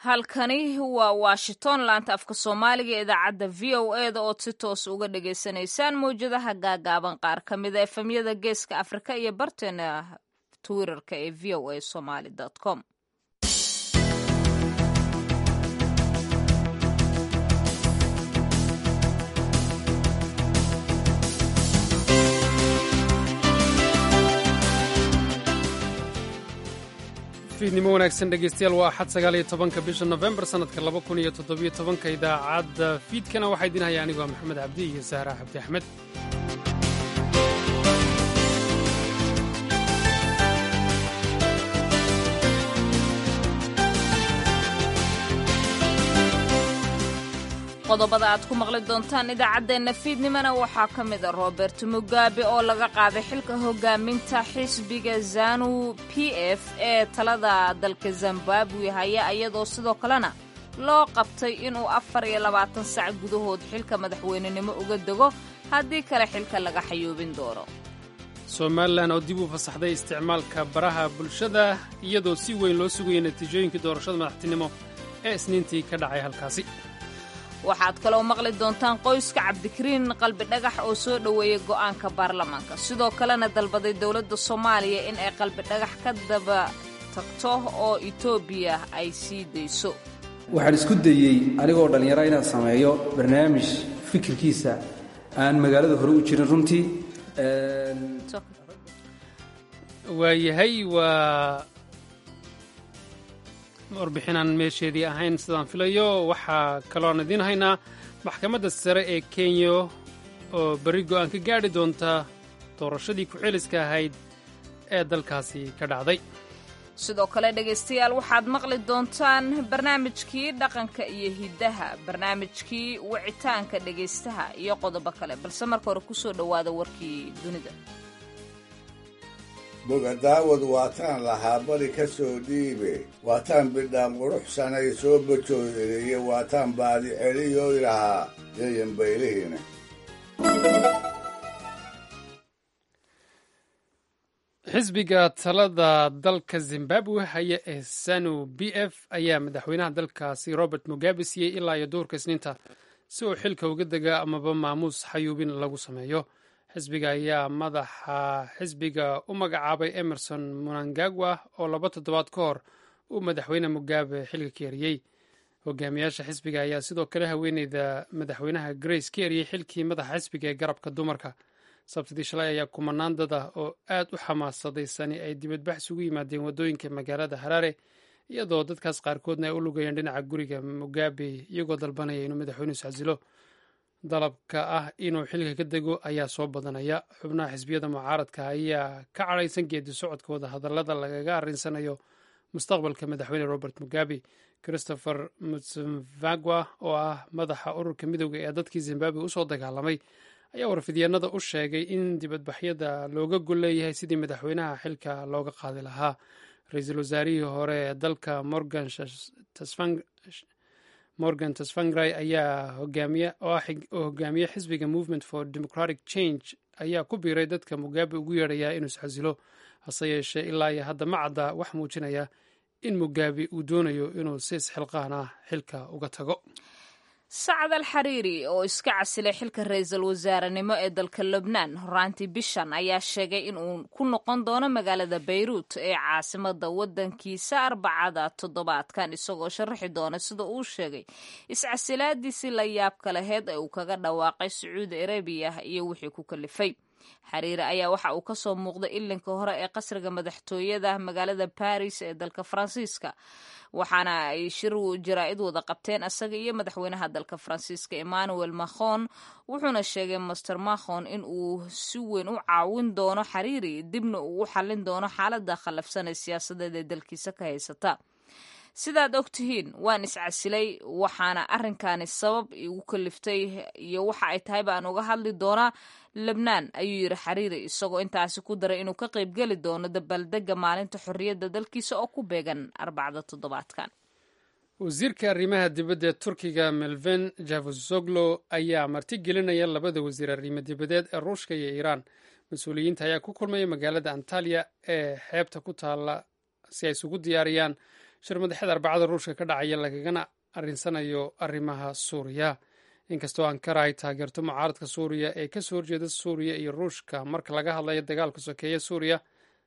halkani waa washington laanta afka soomaaliga ee idaacadda v o e da ood si toos uga dhagaysanaysaan mawjadaha gaagaaban qaar ka mida efemyada geeska afrika iyo barteena twitterka ee v o a somaly com fiidnimo wanaagsan dhegeystayaal waa axad sagaal iyo tobanka bisha nofembar sannadka laba kun iyo toddobiyo tobanka idaacadda fiidkana waxaa idin haya anigoo maxamed cabdi iyo sahra cabdi axmed qodobada aad ku maqli doontaan idaacaddeenna fiidnimona waxaa ka mid a robert mugabe oo laga qaaday xilka hogaaminta xisbiga zanu p f ee talada dalka zimbabwe haya iyadoo sidoo kalena loo qabtay inuu afar iyo labaatan sac gudahood xilka madaxweynenimo uga dego haddii kale xilka laga xayoobin doono somalilan oo dib u fasaxday isticmaalka baraha bulshada iyadoo si weyn loo sugayay natiijooyinkii doorashada madaxtinimo ee isniintii ka dhacay halkaasi waxaad kaloo maqli doontaan qoyska cabdikariin qalbi dhagax oo soo dhoweeyey go'aanka baarlamaanka sidoo kalena dalbaday dowladda soomaaliya in ay qalbi dhagax ka daba tagto oo etoobiya ay sii dayso waxaan isku dayey anigoo dhallinyaro inaan sameeyo barnaamij fikirkiisa aan magaalada hore u jirin runtii waayahay waa warbixinaan meesheedii ahayn sidaan filayo waxaa kaloon idiin haynaa maxkamadda sare ee kenya oo berri go'aan ka gaadhi doonta doorashadii ku-celiska ahayd ee dalkaasi ka dhacday sidoo kale dhegaystayaal waxaad maqli doontaan barnaamijkii dhaqanka iyo hiddaha barnaamijkii wicitaanka dhegaystaha iyo qodobo kale balse marka hore ku soo dhowaada warkii dunida bogadaawad waataan lahaa bari ka soo dhiibe waataan bidhaan quruxsanay soo bajoodeeye waataan baadi celiyoy lahaa yayan baylihine xisbiga talada dalka zimbabwe haya ee sanu b f ayaa madaxweynaha dalkaasi robert mugabe siiyey ilaa iyo duurka isniinta si uu xilka uga dega amaba maamuus xayuubin lagu sameeyo xisbiga ayaa madaxa xisbiga u magacaabay emerson munangagwa oo laba toddobaad ka hor uu madaxweyne mugabe xilka ka eriyey hogaamiyaasha xisbiga ayaa sidoo kale haweeneyda madaxweynaha grace ka eriyey xilkii madaxa xisbiga ee garabka dumarka sabtidii shalay ayaa kumanaan dad ah oo aad u xamaasadaysan ay dibadbax isugu yimaadeen waddooyinka magaalada haraare iyadoo dadkaas qaarkoodna ay u lugayeen dhinaca guriga mugabe iyagoo dalbanaya inuu madaxweynuhu iscasilo dalabka ah inuu xilka ka dego ayaa soo badanaya xubnaha xisbiyada mucaaradka ayaa ka cadhaysan geedi socodkooda hadallada lagaga arrinsanayo mustaqbalka madaxweyne robert mugabe christopher mutsvagwa oo ah madaxa ururka midooda ee dadkii zimbabwe usoo dagaalamay ayaa warfidyaenada u sheegay in dibadbaxyada looga gol leeyahay sidii madaxweynaha xilka looga qaadi lahaa ra-iisul wasaarihii hore ee dalka morgan morgan tasfangray ayaa oo hogaamiye xisbiga movement for democratic change ayaa ku biiray dadka mugabe ugu yeedhayaa inuu isxasilo hase yeeshee ilaa iyo hadda ma cadda wax muujinaya in mugabe uu doonayo inuu si isxilqaan ah xilka uga tago sacad al xariiri oo iska casilay xilka ra-iisul wasaarenimo ee dalka lubnaan horaantii bishan ayaa sheegay in uu ku noqon doono magaalada bayruut ee caasimada wadankiisa arbacada toddobaadkan isagoo sharaxi doona sida uu sheegay iscasilaadiisii la yaabka laheyd ee uu kaga dhawaaqay sacuudi arabiya iyo wixii ku kalifay xariiri ayaa waxa uu kasoo muuqday ilinka hore ee qasriga madaxtooyada magaalada baris ee dalka faransiiska waxaana ay shir jaraa-id wada qabteen isaga iyo madaxweynaha dalka faransiiska emmanuel macron wuxuuna sheegay master macron in uu si weyn u caawin doono xariiri dibna uu u xallin doono xaalada khallafsan ee siyaasadeed ee dalkiisa ka haysata sidaad og tihiin waan iscasilay waxaana arrinkaani sabab igu kaliftay iyo waxa ay tahay baan uga hadli doonaa lebnaan ayuu yidhi xariiri isagoo intaasi ku daray inuu ka qaybgeli doono dabaaldega maalinta xorriyadda dalkiisa oo ku beegan arbacda toddobaadkan wasiirka arrimaha dibadda ee turkiga melven javusoglo ayaa martigelinaya labada wasiir arrimo dibadeed ee ruushka iyo iiraan mas-uuliyiinta ayaa ku kulmaya magaalada antaliya ee xeebta ku taalla si ay isugu diyaariyaan shir madaxeed arbacada ruushka ka dhacaya lagagana arinsanayo arrimaha suuriya inkastoo ankara ay taageerto mucaaradka suuriya ee kasoo horjeeda suuriya iyo ruushka marka laga hadlayo dagaalka sokeeye suuriya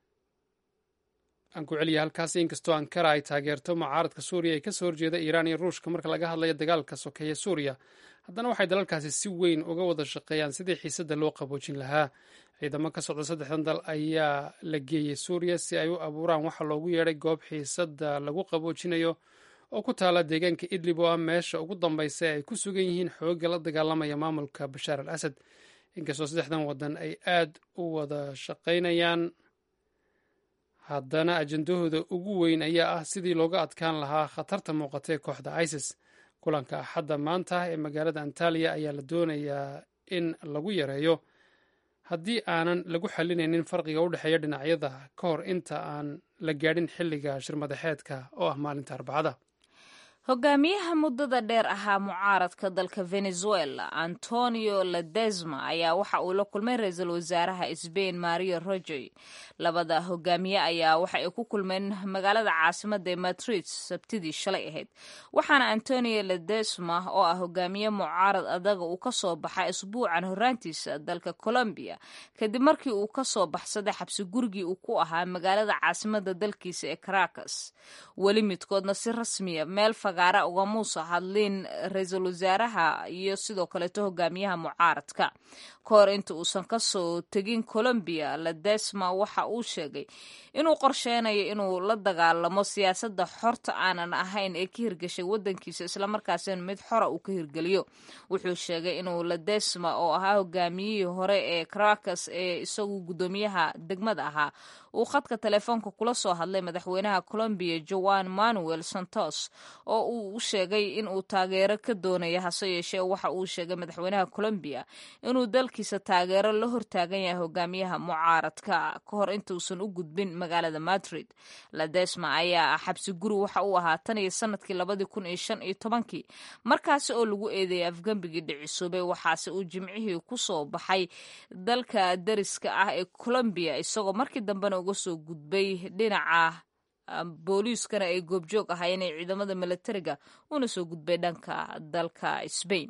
aan ku celiya halkaasi inkastoo ankara ay taageerto mucaaradka suuriya ee kasoo horjeeda iiraan iyo ruushka marka laga hadlayo dagaalka sokeeye suuriya haddana waxay dalalkaasi si weyn uga wada shaqeeyaan sidii xiisadda loo qaboojin lahaa ciidamo ka socda saddexdan dal ayaa la geeyey suuriya si ay u abuuraan waxa loogu yeedhay goob xiisadda lagu qaboojinayo oo ku taala deegaanka idlib oo ah meesha ugu dambaysa ee ay ku sugan yihiin xoogga la dagaalamaya maamulka bashaar al asad inkastoo saddexdan waddan ay aad u wada shaqaynayaan haddana ajendahooda ugu weyn ayaa ah sidii looga adkaan lahaa khatarta muuqata ee kooxda isis kulanka axadda maanta ee magaalada antaliya ayaa la doonayaa in lagu yareeyo haddii aanan lagu xalinaynin farqiga u dhexeeya dhinacyada ka hor inta aan la gaadhin xilliga shirmadaxeedka oo ah maalinta arbacada hogaamiyaha muddada dheer ahaa mucaaradka dalka venezuela antonio ledesma ayaa waxa uu la kulmay ra-iisul wasaaraha sbain mario rojoy labada hogaamiye ayaa waxa ay ku kulmeen magaalada caasimada ee madrid sabtidii shalay ahayd waxaana antonio ledesma oo ah hogaamiye mucaarad adaga uu kasoo baxay isbuucan horaantiisa dalka colombia kadib markii uu kasoo baxsaday xabsi gurigii uu ku ahaa magaalada caasimada dalkiisa ee caracas weli midkoodna si rasmiya meel fagaara ugamuusa hadlin ra-iisul wasaaraha iyo sidoo kaleeto hogaamiyaha mucaaradka ka hor inta uusan kasoo tegin colombia ledesma waxa uu sheegay inuu qorsheynayo inuu la dagaalamo siyaasadda xorta aanan ahayn ee ka hirgashay wadankiisa islamarkaasina mid xora uu ka hirgeliyo wuxuu sheegay inuu ledesma oo ahaa hogaamiyihii hore ee caracas ee isagu guddoomiyaha degmada ahaa uu khadka telefoonka kula soo hadlay madaxweynaha colombiya joan manuel santos oo uu sheegay in uu taageero ka doonaya hase yeeshee waxa uu sheegay madaxweynaha colombiya inuu dalkiisa taageero la hortaagan yahay hogaamiyaha mucaaradka ka hor intuusan u gudbin magaalada madrid ladesma ayaa xabsi guri waxa uu ahaa tan iyo sanadkii labadii kun iyo shan iyo tobankii markaasi oo lagu eedeeyay afgembigii dhicisoobay waxaase uu jimcihii kusoo baxay dalka dariska ah ee colombiya isagoo markii dambena uga soo gudbay dhinaca booliiskana ay goobjoog ahaayeen ee ciidamada milatariga una soo gudbay dhanka dalka sbain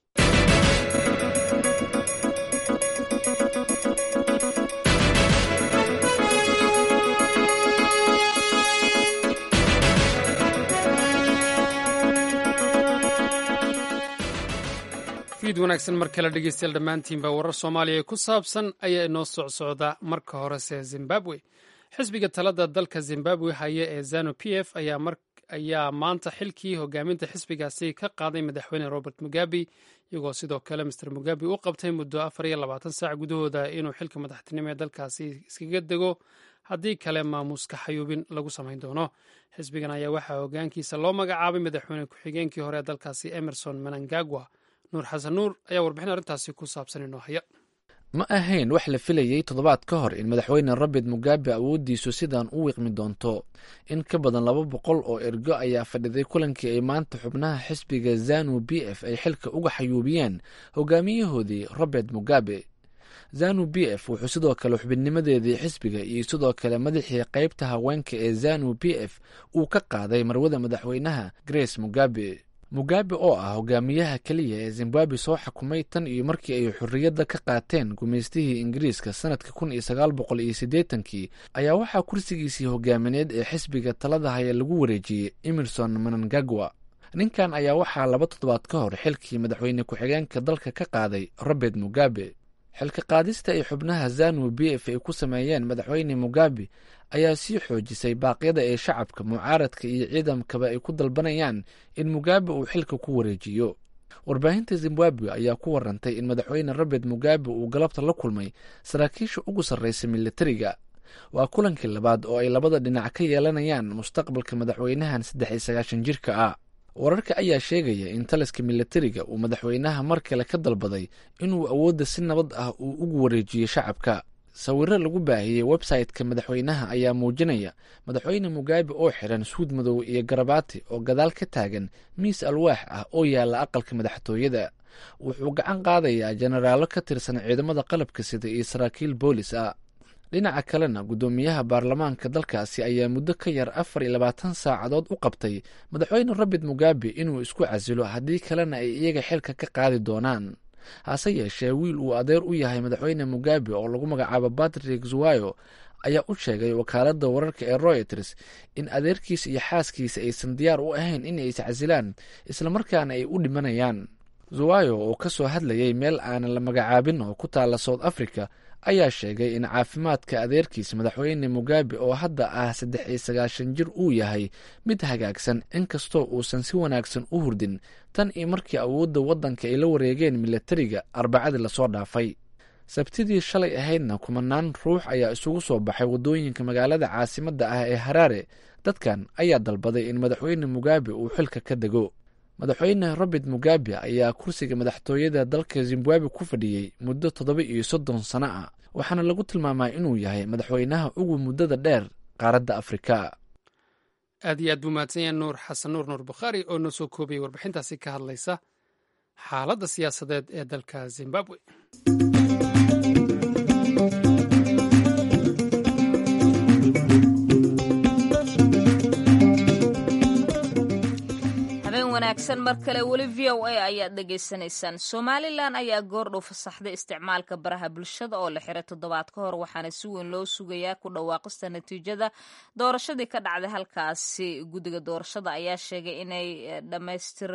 fiid wanaagsan mar kale dhegeystayaal dhammaantiinba warar soomaaliya ku saabsan ayaa inoo socsocda marka horese zimbabwe xisbiga talada dalka zimbabwe haya ee zanu p f ayaa maanta xilkii hogaaminta xisbigaasi ka qaaday madaxweyne robert mugabe iyagoo sidoo kale master mugabe u qabtay muddo afar iyo labaatan saac gudahooda inuu xilka madaxtinimo ee dalkaasi iskaga dego haddii kale maamuuska xayuubin lagu samayn doono xisbigan ayaa waxaa hogaankiisa loo magacaabay madaxweyne ku-xigeenkii hore ee dalkaasi emerson menangagwa nuur xasan nuur ayaa warbixin arrintaasi ku saabsan inoo haya ma ahayn wax la filayey toddobaad ka hor in madaxweyne robert mugabe awooddiisu sidan u wiiqmi doonto in ka badan laba boqol oo ergo ayaa fadhiday kulankii ay maanta xubnaha xisbiga zanu b f ay xilka uga xayuubiyeen hogaamiyahoodii robert mugabe zanu b f wuxuu sidoo kale xubinnimadeedii xisbiga iyo sidoo kale madaxii qaybta haweenka ee zanu b f uu ka qaaday marwada madaxweynaha grace mugabe mugabe oo ah hogaamiyaha keliya ee zimbabwe soo xukumay tan iyo markii ay xorriyadda ka qaateen gumaystihii ingiriiska sanadka kun iyo sagaal boqol iyo siddeetankii ayaa waxaa kursigiisii hogaamineed ee xisbiga talada haya lagu wareejiyey emerson menangagwa ninkan ayaa waxaa laba toddobaad ka hor xilkii madaxweyne ku-xigeenka dalka ka qaaday robert mugabe xilka qaadista ay xubnaha zanu b f ay ku sameeyeen madaxweyne mugabe ayaa sii xoojisay baaqyada ee shacabka mucaaradka iyo ciidamkaba ay ku dalbanayaan in mugabe uu xilka ku wareejiyo warbaahinta zimbabwe ayaa ku warantay in madaxweyne robert mugabe uu galabta la kulmay saraakiisha ugu sarreysa militariga waa kulankii labaad oo ay labada dhinac ka yeelanayaan mustaqbalka madaxweynahan saddex iyo sagaashan jirka ah wararka ayaa sheegaya in taliska militariga uu madaxweynaha mar kale ka dalbaday inuu awoodda si nabad ah uu ugu wareejiyo shacabka sawiro lagu baahiyey website-ka madaxweynaha ayaa muujinaya madaxweyne mugabe oo xiran suud madow iyo garabaati oo gadaal ka taagan miis alwaax ah oo yaalla aqalka madaxtooyada wuxuu gacan qaadayaa jenaraalo ka tirsan ciidamada qalabka sida iyo saraakiil boolis ah dhinaca kalena guddoomiyaha baarlamaanka dalkaasi ayaa muddo ka yar afar iyo labaatan saacadood u qabtay madaxweyne robert mugabe inuu isku casilo haddii kalena ay iyaga xilka ka qaadi doonaan hase yeeshee wiil uu adeer u yahay madaxweyne mugabe oo lagu magacaabo patrick zuwayo ayaa u sheegay wakaaladda wararka ee royters in adeerkiisa iyo xaaskiisa aysan diyaar u ahayn inay iscasilaan islamarkaana ay u dhimanayaan zuwayo oo ka soo hadlayay meel aanan la magacaabin oo ku taalla south africa ayaa sheegay in caafimaadka adeerkiisa madaxweyne mugabe oo hadda ah saddex iyo sagaashan jir uu yahay mid hagaagsan inkastoo uusan si wanaagsan u hurdin tan iyo markii awoodda waddanka ay la wareegeen milatariga arbacadii lasoo dhaafay sabtidii shalay ahaydna kumanaan ruux ayaa isugu soo baxay waddooyinka magaalada caasimadda ah ee haraare dadkan ayaa dalbaday in madaxweyne mugabe uu xilka ka dego madaxweyne robert mugabe ayaa kursiga madaxtooyada dalka zimbabwe ku fadhiyey muddo toddoba iyo soddon sano ah waxaana lagu tilmaamaa inuu yahay madaxweynaha ugu muddada dheer qaaradda afrika aad iyo aad buu mahadsan yahay nuur xasan nuur nuur bukhaari oo noo soo koobiyey warbixintaasi ka hadlaysa xaaladda siyaasadeed ee dalka zimbabwe wanaagsan mar kale weli v o a ayaad dhegaysanaysaan somalilan ayaa goordhow fasaxday isticmaalka baraha bulshada oo la xiray toddobaad ka hor waxaana si weyn loo sugayaa ku dhawaaqista natiijada doorashadii ka dhacday halkaasi guddiga doorashada ayaa sheegay inay dhamaystir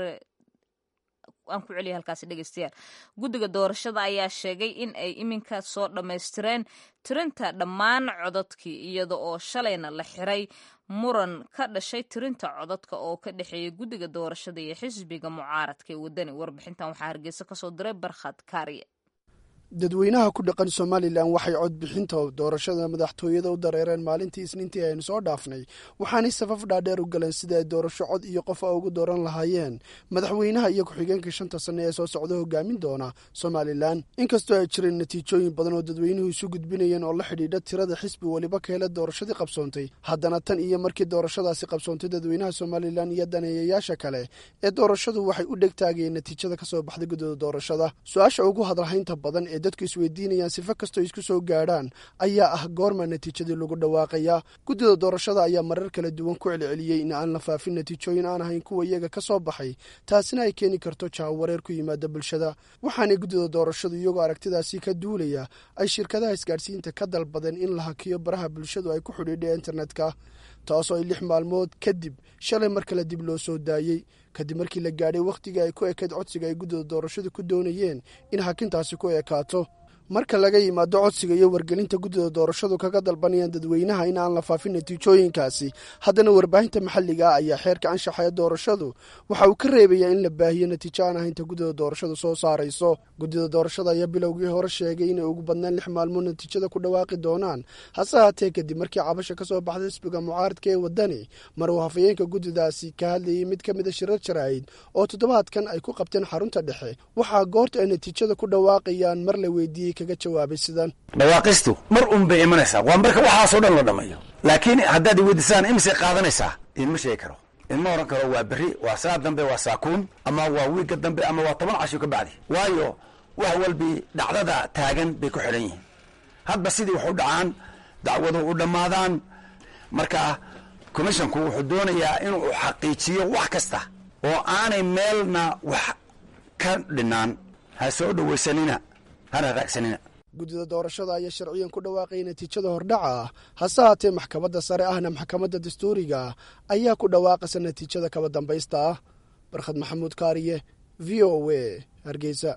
aan ku celiya halkaasi dhegeystayaal guddiga doorashada ayaa sheegay in ay iminka soo dhammaystireen tirinta dhammaan codadkii iyada oo shalayna la xiray muran ka dhashay tirinta codadka oo ka dhexeeya guddiga doorashada iyo xisbiga mucaaradka ee waddani warbixintan waxaa hargeysa kasoo diray barkhad kaariye dadweynaha ku dhaqan somalilan waxay codbixinta doorashada madaxtooyada u dareereen maalintii isniintii aynu soo dhaafnay waxaanay safaf dhaadheer u galeen sida ay doorasho cod iyo qof a ugu dooran lahaayeen madaxweynaha iyo ku-xigeenka shanta sanne ee soo socda hogaamin doona somalilan inkastoo ay jireen natiijooyin badan oo dadweynuhu isu gudbinayeen oo la xidhiidha tirada xisbi weliba ka hela doorashadii qabsoontay haddana tan iyo markii doorashadaasi qabsoontay dadweynaha somalilan iyo daneeyayaasha kale ee doorashadu waxay u dhegtaagayeen natiijada kasoo baxday guddida doorashada su-aasha ugu hadalhaynta badan ee dadku isweydiinayaan sifa kastoo isku soo gaadhaan ayaa ah goorma natiijadii lagu dhawaaqayaa guddida doorashada ayaa marar kala duwan ku celceliyey in aan la faafin natiijooyin aan ahayn kuwa iyaga ka soo baxay taasina ay keeni karto jahawareer ku yimaada bulshada waxaanay guddida doorashadu iyagoo aragtidaasi ka duulaya ay shirkadaha isgaadhsiinta ka dalbadeen in la hakiyo baraha bulshadu ay ku xidhiidha internetka taasoo ay lix maalmood kadib shalay mar kale dib loo soo daayey kadib markii la gaadhay wakhtigii ay ku ekayd codsiga ay guddida doorashadu ku doonayeen in hakintaasi ku ekaato marka laga yimaado codsiga iyo wargelinta guddida doorashadu kaga dalbanayaan dadweynaha in aan la faafin natiijooyinkaasi haddana warbaahinta maxalliga ah ayaa xeerka anshaxa ee doorashadu waxa uu ka reebayaa in la baahiyo natiijo aan ahaynta guddida doorashadu soo saarayso guddida doorashada ayaa bilowgii hore sheegay inay ugu badnaan lix maalmood natiijada ku dhawaaqi doonaan hase haatee kadib markii cabasha ka soo baxday xisbiga mucaaradka ee waddani mar uu hafayeenka guddidaasi ka hadlayay mid ka mida shirar jaraa'id oo toddobaadkan ay ku qabteen xarunta dhexe waxaa goorta ay natiijada ku dhawaaqayaan mar la weydiiyey kaga jawaabay sidan dhawaaqistu mar un bay imanaysaa waa marka waxaasoo dhan la dhammeeyo laakiin haddaad iweydisaan imise qaadanaysaa idinma sheegi karo idinma oran karo waa berri waa saa dambe waa saakuun ama waa wiigga dambe ama waa toban casho ka bacdi waayo wax walbii dhacdada taagan bay ku xidhan yihiin hadba sidii wax u dhacaan dacwadu u dhammaadaan marka commisshonku wuxuu doonayaa inuu xaqiijiyo wax kasta oo aanay meelna wax ka dhinaan ha soo dhowaysanina hana raagsanina guddida doorashada ayaa sharciyan ku dhawaaqaya natiijada hordhaca ah hase haatee maxkamadda sare ahna maxkamadda dastuuriga ah ayaa ku dhawaaqaysa natiijada kaba dambaysta ah barkhad maxamuud kaariye v o a hargeysa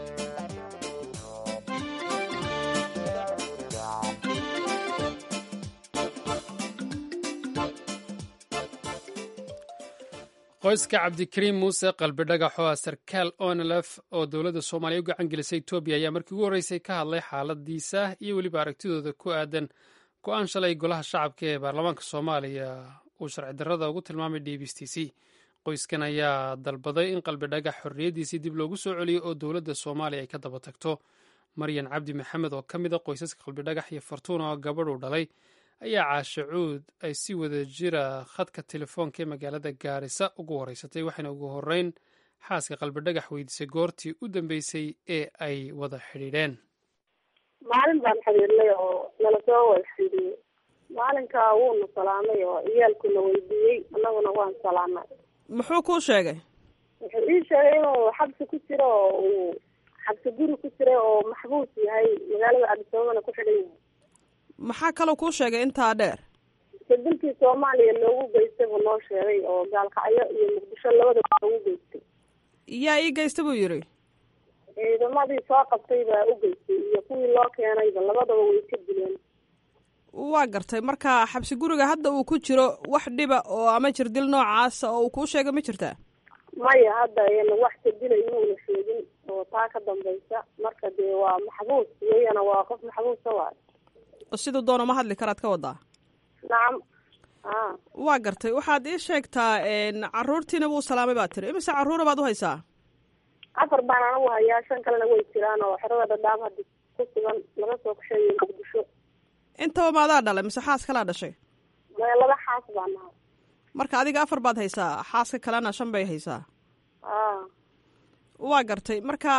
qoyska cabdikariim muuse qalbi dhagaxoo ah sarkaal onlf oo dowladda soomaaliya u gacan gelisay etoobiya ayaa markii ugu horreysay ka hadlay xaaladiisa iyo weliba aragtidooda ku aadan go-aan shalay golaha shacabka ee baarlamaanka soomaaliya uu sharci darrada ugu tilmaamay dbstc qoyskan ayaa dalbaday in qalbi dhagax xorriyaddiisii dib loogu soo celiyo oo dowladda soomaaliya ay ka daba tagto maryan cabdi maxamed oo ka mid a qoysaska qalbi dhagax iyo fartuun oo gabadh uu dhalay ayaa caashe cuud ay si wada jira khadka telefoonka ee magaalada gaarisa ugu horeysatay waxayna ugu horeyn xaaska qalbi dhagax weydiisay goortii u dambeysay ee ay wada xidhiidheen maalin baan xiriirnay oo nala soo wada xiriiriyey maalinkaa wuuna salaamay oo ciyaalkuna weydiiyey annaguna waan salaamay muxuu kuu sheegay wuxuu ii sheegay inuu xabsi ku jiro oo uu xabsi guri ku jiray oo maxbuus yahay magaalada cabdisabaabana ku xidhan yahay maxaa kaloo kuu sheegay intaa dheer sadilkii soomaaliya loogu geystay buu noo sheegay oo gaalkacyo iyo muqdisho labadaba loogu geystay yaa ii geysta buu yidhi ciidamadii soo qabtay baa u geystay iyo kuwii loo keenayba labadaba way ka dileen waa gartay marka xabsi guriga hadda uu ku jiro wax dhiba oo ama jirdil noocaasa oo uu kuu sheegay ma jirtaa maya hadda wax kadila inuuna sheegin oo taa ka dambaysa marka dee waa maxbuus iyagana waa qof maxbuusa waay oo siduu doona ma hadli karaad ka wadaa nacam a waa gartay waxaad ii sheegtaa caruurtiina wuu salaamay baad tiri imise carruura baad u haysaa afar baan anagu hayaa shan kalena way jiraan oo xerada dhadhaab hadda ku sugan laga soo kasheeyo muqdisho intaba maadaa dhalay mise xaas kalaa dhashay maya laba xaas baan nahay marka adiga afar baad haysaa xaaska kalena shan bay haysaa a waa gartay marka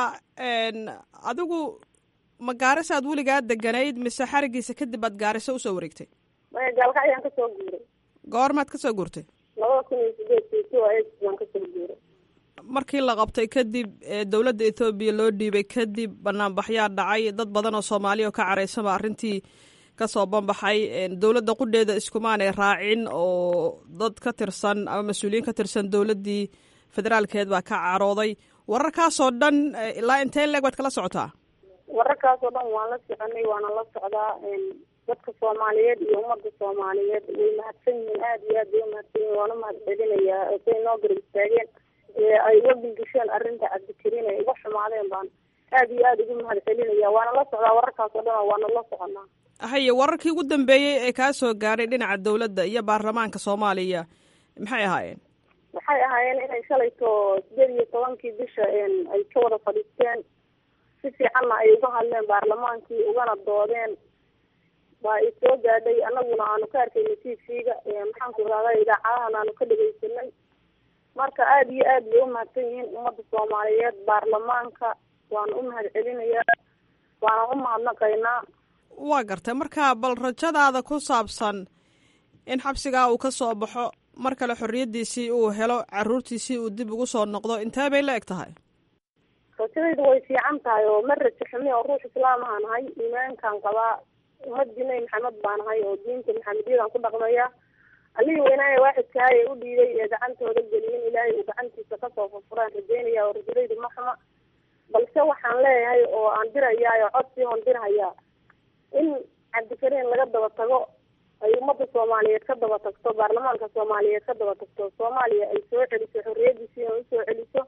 adigu ma gaarisaad weligaa deganayd mise xarigiisa kadib aad gaariso usoo wareegtay maya gaalkacyaan kasoo guuray goormaad kasoo guurtay labada kun iyo sideedkii two eight baan kasoo guuray markii la qabtay kadib dowladda ethoobiya loo dhiibay kadib banaanbaxyaa dhacay dad badan oo soomaaliya oo ka caraysanba arrintii kasoo banbaxay dowladda qudheeda iskumaanay raacin oo dad ka tirsan ama mas-uuliyiin ka tirsan dowladdii federaalkeed baa ka carooday wararkaasoo dhan ilaa intee leeg baad kala socotaa wararkaasoo dhan waan la soconay waana la socdaa dadka soomaaliyeed iyo ummadda soomaaliyeed way mahadsan yihiin aada iyo aad bay umahadsan yihin waana mahad celinayaa say noo garab istaageen ay uga bilgisheen arrinta cabdikariin ay uga xumaadeen baan aada iyo aada ugu mahad celinaya waana la socdaa wararkaasoo dhan waana la soconaa haye wararkii ugu dambeeyey ee kaa soo gaadhay dhinaca dowladda iyo baarlamaanka soomaaliya maxay ahaayeen waxay ahaayeen inay shalayto sideed iyo tobankii bisha ay ka wada fadhiisteen si fiicanna ay uga hadleen baarlamaankii ugana doodeen waa i soo gaadhay anaguna aanu ka arkayna t v-ga maxaanku irahda idaacadahan aanu ka dhegeysanay marka aada iyo aad bay umahadsan yihiin ummadda soomaaliyeed baarlamaanka waana u mahad celinayaa waana u mahadnaqaynaa waa gartay marka bal rajadaada ku saabsan in xabsigaa uu ka soo baxo mar kale xorriyaddiisii uu helo carruurtiisii uu dib ugu soo noqdo intee bay la eg tahay rajadaydu way fiican tahay oo ma rajo xumi oo ruux islaamaha nahay iimaankaan qabaa ummadii nabi maxamed baa nahay oo diinta maxamediyadaan ku dhaqmaya allihii weynaaye waaxidkahay ee u dhiiday ee gacantooda geliyin ilaahay uu gacantiisa kasoo furfuraan rajeynaya oo rajadaydu ma xuma balse waxaan leeyahay oo aan dirayaa oo codsii on dirhayaa in cabdikariin laga daba tago ay ummadda soomaaliyeed ka daba tagto baarlamaanka soomaaliyeed ka daba tagto soomaaliya ay soo celiso xorriyadiisiina usoo celiso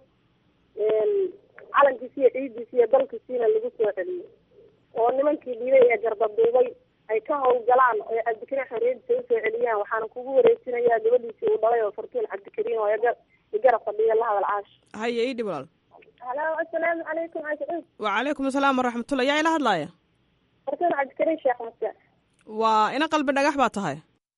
calankiisi iyo ciidiisi iyo dalkiisiina lagu soo celiyo oo nimankii dhiibay ee gardaduubay ay ka howlgalaan oo cabdikariin xorriyadiisa usoo celiyaan waxaana kugu wareejinayaa gabadhiisii uu dhalay oo fartuun cabdikariin oo igarab fadhiya la hadal caash haye ii dhib walaal halo assalaamu calaykum cashuud wacalaykum asalaam waraxmatullah yaa ila hadlaaya fartuun cabdikariin sheekh muse waa ina qalbi dhagax baa tahay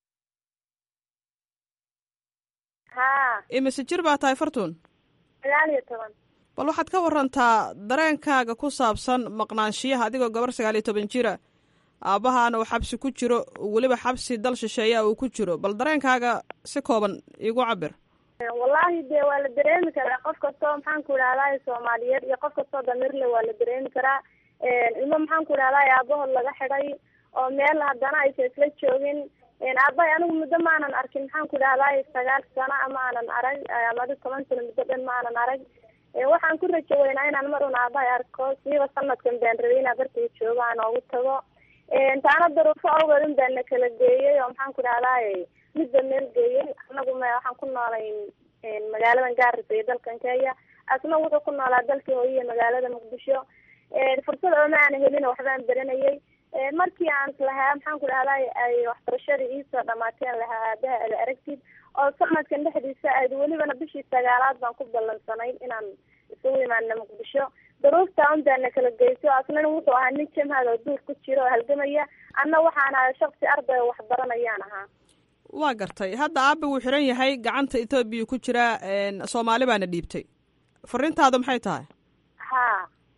ha imise jir baa tahay fartuun sagaal iyo toban bal waxaad ka warantaa dareenkaaga ku saabsan maqnaanshiyaha adigoo gabar sagaal iyo toban jira aabbahaana uu xabsi ku jiro weliba xabsi dal shisheeya uu ku jiro bal dareenkaaga si kooban iigu cabir wallaahi dee waa la dareemi karaa qof kastoo maxaan ku idhahdaa soomaaliyeed iyo qof kastoo damirle waa la dareemi karaa ilmo maxaan ku idhahdaa aabahood laga xidhay oo meel haddana aysa isla joogin aabbahay anigu muddo maanan arkin maxaan ku idhahdaa sagaal sano ama aanan arag ama adi toban sano muddo dhan maanan arag waxaan ku rajo weynaa inaan mar un aabahay arko siiba sanadkan baan rabay inaa bartay joogo aan oogu tago taana daruufo awgeed un baan na kala geeyey oo maxaan ku idhahdaa midba meel geeyey anagu m waxaan ku noolay magaaladan gaarisa iyo dalkan kenya asna wuxuu ku noolaa dalkii hooyiya magaalada muqdisho fursad ooma aana helin waxbaan baranayay markii aan lahaa maxaan ku dhahday ay waxbarashadii iisoo dhamaateen lahaa aabaha ada aragtid oo sanadkan dhexdiisa aad welibana bishii sagaalaad baan ku ballansanay inaan isugu imaana muqdisho daruufta un baana kala geyso asnana wuxuu ahaa nin jamhad oo duur ku jiro oo halgamaya anna waxaan ahay shaksi arday oo waxbaranayaan ahaa waa gartay hadda aaba wuu xiran yahay gacanta etoobiya ku jira soomaali baana dhiibtay fariintaadu maxay tahay ha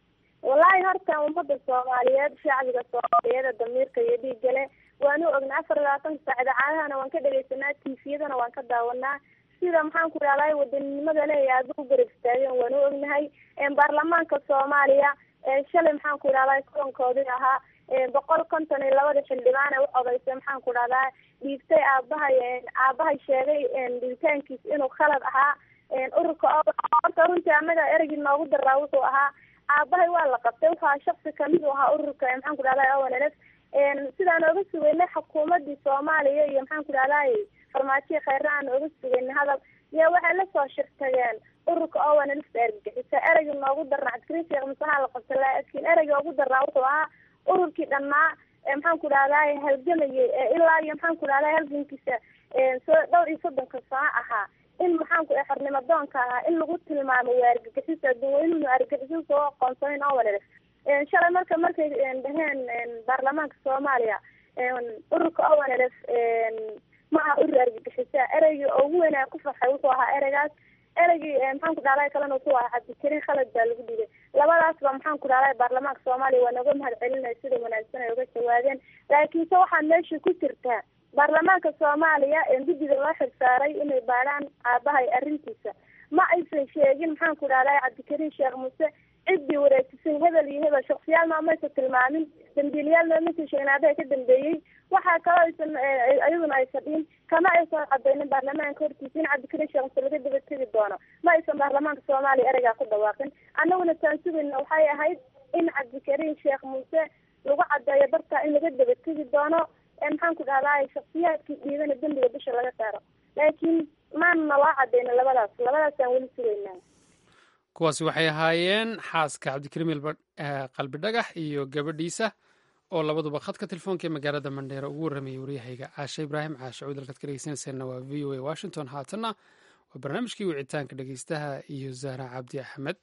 wallaahi horta ummada soomaaliyeed shacbiga soomaaliyeed damiirka iyo dhiigale waanu ognaa afar iyo labaatanka saac idaacadahana waan ka dhegeysanaa tifiyadana waan ka daawanaa sida maxaan ku idhahday wadaninimada le aada u garab istaageen waanu ognahay baarlamaanka soomaaliya shalay maxaan ku idhahday kulankoodii ahaa boqol konton iyo labada xildhibaan ee u codaysay maxaan ku idhahdaa dhiibtay aabahay aabahay sheegay dhiibitaankiis inuu khalad ahaa ururka oo horta runtii anaga ereygii noogu daraa wuxuu ahaa aabahay waa la qabtay wuxuu ahaa shaksi kamid u ahaa ururka maxaan ku idhahday ownlf sidaan ooga sugeynay xukuumadii soomaaliya iyo maxaan ku idhahday farmaajiya kheyre aan ooga sugeynay hadal iyo waxay lasoo shirtageen ururka ownlfta argagixisa ereygii noogu darnaa cabdikariin sheekh musaha la qabtay laakiin ereygii ugu darnaa wuxuu ahaa ururkii dhanaa maxaan ku idhahday halgamayay ilaa iyo maxaan ku idhahday halgankiisa soo dhowr iyo soddonka sano ahaa in maxaanku xornimo doonka ahaa in lagu tilmaamo waa argagixisa dadweynuhu argagixiso soo aqoonsanin ownlf shalay marka markay dhaheen baarlamaanka soomaaliya ururka ownlf ma aha urur argagixisa ereygii ugu weynaa ku farxay wuxuu ahaa ereygaas ereygii maxaan ku dhahday kalena wuxuu ahaa cabdikariin khalad baa lagu dhigay labadaasba maxaan ku dhahday baarlamaanka soomaaliya waa nooga mahad celinaya sida wanaagsan ay uga jawaabeen laakiinse waxaa meesha ku jirtaa baarlamaanka soomaaliya guddiga loo xirsaaray inay baadhaan aabahay arrintiisa ma aysan sheegin maxaan ku dhahday cabdikariin sheekh muuse ciddii wareejisay hebel iyo hebel shaksiyaal maamaysa tilmaamin dambiilayaal maamaysa sheegin aabahay ka dambeeyey waxaa kaloo aysan iyaduna aysan dhihin kama aysan cadaynin baarlamaanka hortiisa in cabdikariin sheekh muuse laga daba tegi doono ma aysan baarlamaanka soomaaliya ereygaa ku dhawaaqin annaguna taan sugayna waxay ahayd in cabdikariin sheekh muuse lagu cadeeyo dartaa in laga daba tegi doono maxaan ku dhahday shaksiyaadkii dhiidana dembiga bisha laga saaro laakiin maana naloo cadeyna labadaas labadaasaan weli sugaynaa kuwaasi waxay ahaayeen xaaska cabdikariim qalbi dhagax iyo gabadhiisa oo labaduba khadka telefoonka ee magaalada mandheera ugu warramayay waryahayga caashe ibraahim caashe cuud halkaad ka dhegeysanayseena waa v o a washington haatanna waa barnaamijkii wicitaanka dhegeystaha iyo zahra cabdi axmed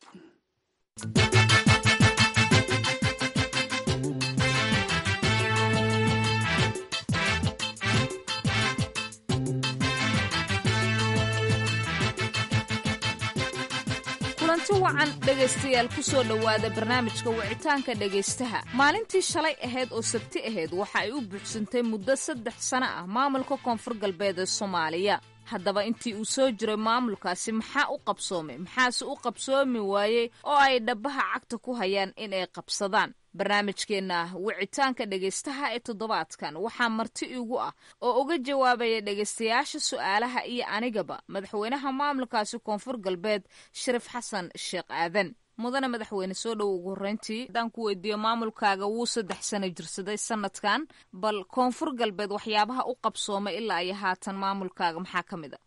kulanti wacan dhegaystayaal ku soo dhowaada barnaamijka wicitaanka dhegaystaha maalintii shalay ahayd oo sabti ahayd waxa ay u buuxsantay muddo saddex sano ah maamulka koonfur galbeed ee soomaaliya haddaba intii uu soo jiray maamulkaasi maxaa u qabsoomay maxaase u qabsoomi waayey oo ay dhabbaha cagta ku hayaan in ay qabsadaan barnaamijkeenna wicitaanka dhegaystaha ee toddobaadkan waxaa marti igu ah oo uga jawaabaya dhegaystayaasha su'aalaha iyo anigaba madaxweynaha maamulkaasi koonfur galbeed shariif xasan sheekh aadan mudane madaxweyne soo dhow ugu horreyntii haddaan ku weydiiyo maamulkaaga wuu saddex sano jirsaday sanadkan bal koonfur galbeed waxyaabaha u qabsoomay ilaa iyo haatan maamulkaaga maxaa ka mid a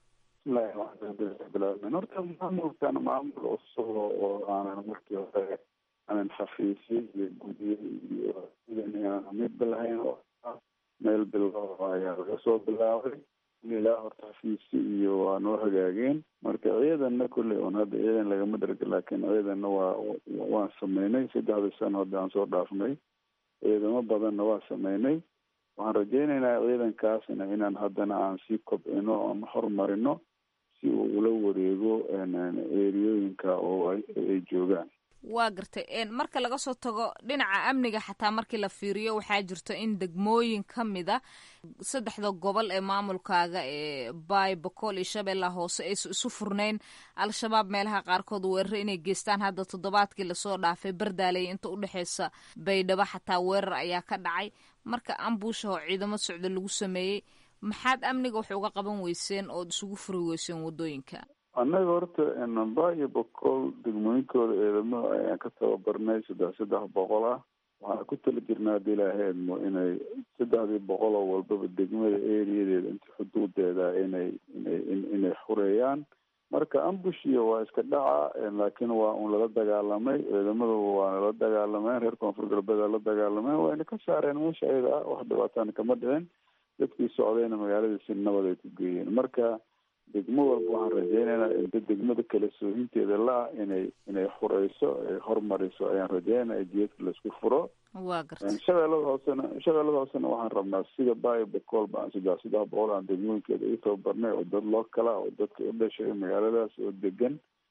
bismillahi horta maamulkan maamul cusub oo aanan markii hore aanan xafiisyo iyo gudyo iyo sidan midba lahayn oo meel bilow ayaa laga soo bilaabay ilaa horta xafiisyo iyo waa noo hagaageen marka ciidanna kolley un hadda ciidan lagama dharga laakiin ciidanna waa waan sameynay saddexdii sano hadda aan soo dhaafnay ciidamo badanna waa sameynay waxaan rajeynaynaa ciidankaasna inaan haddana aan sii kobcino oon horumarino si uu ula wareego eriyooyinka oo ay joogaan waa gartay marka laga soo tago dhinaca amniga xataa markii la fiiriyo waxaa jirto in degmooyin ka mida saddexda gobol ee maamulkaaga ee baay bokool iyo shabeella hoose aysa isu furnayn al-shabaab meelaha qaarkood weeraro inay geystaan hadda toddobaadkii lasoo dhaafay bardaaley inta udhexeysa baydhabo xataa weerar ayaa ka dhacay marka ambuusha oo ciidamo socda lagu sameeyey maxaad amniga wax uga qaban weyseen ood isugu furi weyseen waddooyinka annaga horta namba iyo boqol degmooyinkooda ciidamo ayaan ka tababarnay saddex saddex boqol ah waxaan ku tala jirnaa hadii ilaaheedmo inay saddexdii boqol oo walbaba degmada eriyadeeda inta xuduudeeda inay inay inay xureeyaan marka ambushiya waa iska dhaca laakiin waa un lala dagaalamay ciidamaduba waa nala dagaalameen reer koonfur galbeed la dagaalameen wayna ka saareen meesha ayada ah wax dhibaatana kama dhicin dadkii socdayna magaalada si nabad ay ku geeyeen marka degmo walba waxaan rajeynaynaa inta degmada kale soohinteeda la-ah inay inay xureyso ay hormariso ayaan rajeynaya jeedka laisku furo waa garta shabeellada hoosena shabeellada hoosena waxaan rabnaa sida bayo bocool baan saddex saddex boqol aan degmooyinkeeda u tababarnay oo dad loo kala oo dadka u dhashay magaaladaas oo degan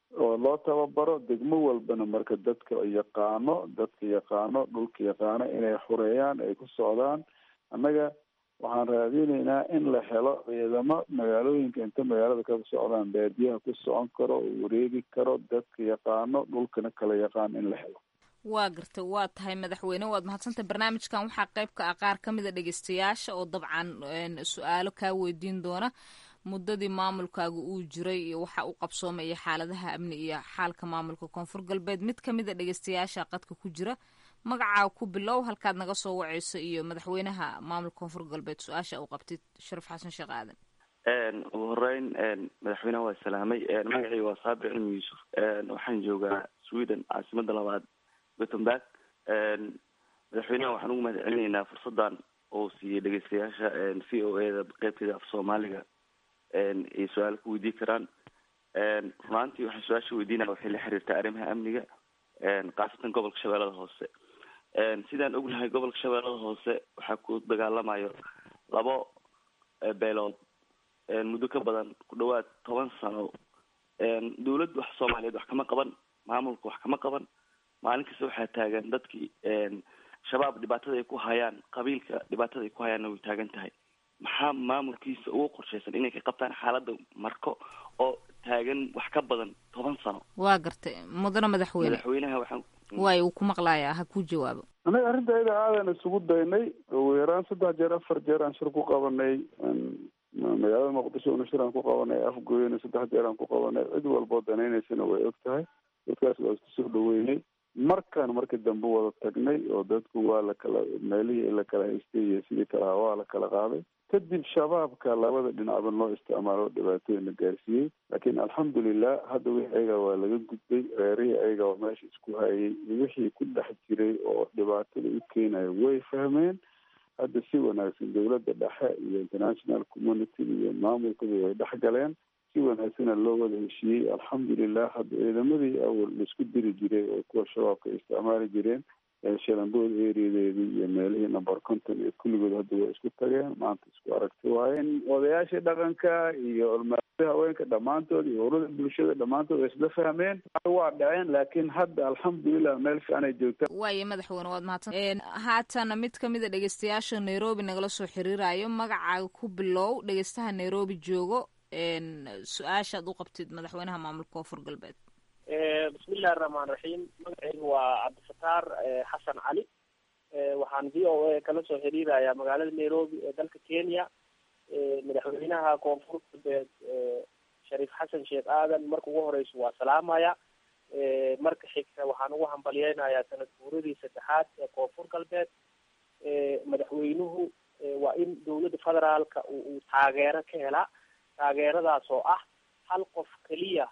oo loo tababaro degmo walbana marka dadka yaqaano dadka yaqaano dhulka yaqaano inay xureeyaan ay ku socdaan annaga waxaan raadineynaa in la helo ciidamo magaalooyinka inta magaalada ka socdaan baadiyaha ku socon karo oo wareegi karo dadka yaqaano dhulkana kala yaqaan in la helo waa gartay waa tahay madaxweyne waad mahadsantay barnaamijkan waxaa qayb ka ah qaar ka mid a dhegeystayaasha oo dabcan su-aalo kaa weydiin doona muddadii maamulkaaga uu jiray iyo waxa uu qabsoomay iyo xaaladaha amni iyo xaalka maamulka koonfur galbeed mid ka mid a dhegeystayaasha qadka ku jira magacaa ku bilow halkaad naga soo waceyso iyo madaxweynaha maamulka koonfur galbeed su-aasha uu qabtay sharaf xasan sheekh aadan ugu horeyn madaxweynaha waa salaamay magacii waa saabir cilmi yuusuf waxaan joogaa sweden caasimada labaad gothenburg madaxweynaha waxaan ugu mahad celinaynaa fursadan oo siiyey dhegeystayaasha v o a da qeybteeda af soomaaliga ay su-aalo ku weydii karaan runaantii waxaan su-aasha weydiinaya waxay la xiriirtaa arrimaha amniga khaasatan gobolka shabeellada hoose sidaan ognahay gobolka shabeellada hoose waxaa ku dagaalamayo labo beelood muddo ka badan ku dhawaad toban sano dawladda wax soomaaliyeed wax kama qaban maamulka wax kama qaban maalin kasta waxaa taagan dadkii shabaab dhibaatada ay ku hayaan qabiilka dhibaatada ay ku hayaanna way taagan tahay maxaa maamulkiisa ugu qorshaysan inay ka qabtaan xaaladda marko oo taagan wax ka badan toban sano waa gartay mudane madaxweyne madaxweynaha waxaan waay uu ku maqlayaa ha ku jawaabo annaga arrinta ayada aadan isugu daynay ugu yaraan saddex jeer afar jeer aan shir ku qabanay magaalada muqdisho una shir aan ku qabanay afgooyana saddex jeer aan ku qabanay cid walboo danaynaysana way og tahay dadkaas waa isku soo dhaweynay markaan markii dambe wada tagnay oo dadku waa la kala meelihii la kala haystay iyo sidii kalaha waa la kala qaaday kadib shabaabka labada dhinacba loo isticmaalo dhibaatooyina gaarsiiyey laakiin alxamdulilah hadda wixii ayaga waa laga gudbay reerihii ayaga oo meesha isku hayay wixii ku dhex jiray oo dhibaatada u keenaya way fahmeen hadda si wanaagsan dowladda dhexe iyo international community iyo maamulkaba way dhex galeen si wanaagsana loo wada heshiiyey alxamdulilah hadda ciidamadii awal laisku diri jiray oo kuwa shabaabka ay isticmaali jireen shalambood ereadeedii iyo meelihii number conton iyo kulligood hadda way isku tageen maanta isku aragti waaye odayaashii dhaqanka iyo olmaada haweenka dhammaantood iyo urada bulshada dhammaantood way isla fahmeen waa dhaceen laakiin hadda alxamdulilah meel fiican ay joogtaan waaye madaxweyne waad mahadsan haatana mid kamid a dhegeystayaasha nairobi nagala soo xiriirayo magacaaga ku bilow dhegeystaha nairobi joogo su-aashaad u qabtid madaxweynaha maamulka koonfur galbeed bismillahi raxmaan raxiim magacaygu waa cabdifataar xasan cali waxaan v o a kala soo xiriirayaa magaalada nairobi ee dalka kenya madaxweynaha koonfur galbeed shariif xasan sheekh aadan marka ugu horeysa waa salaamaya marka xigta waxaan ugu hambalyeynayaa sanad guuradii saddexaad ee koonfur galbeed madaxweynuhu waa in dowladda federaalka uu taageero ka helaa taageeradaas oo ah hal qof keliya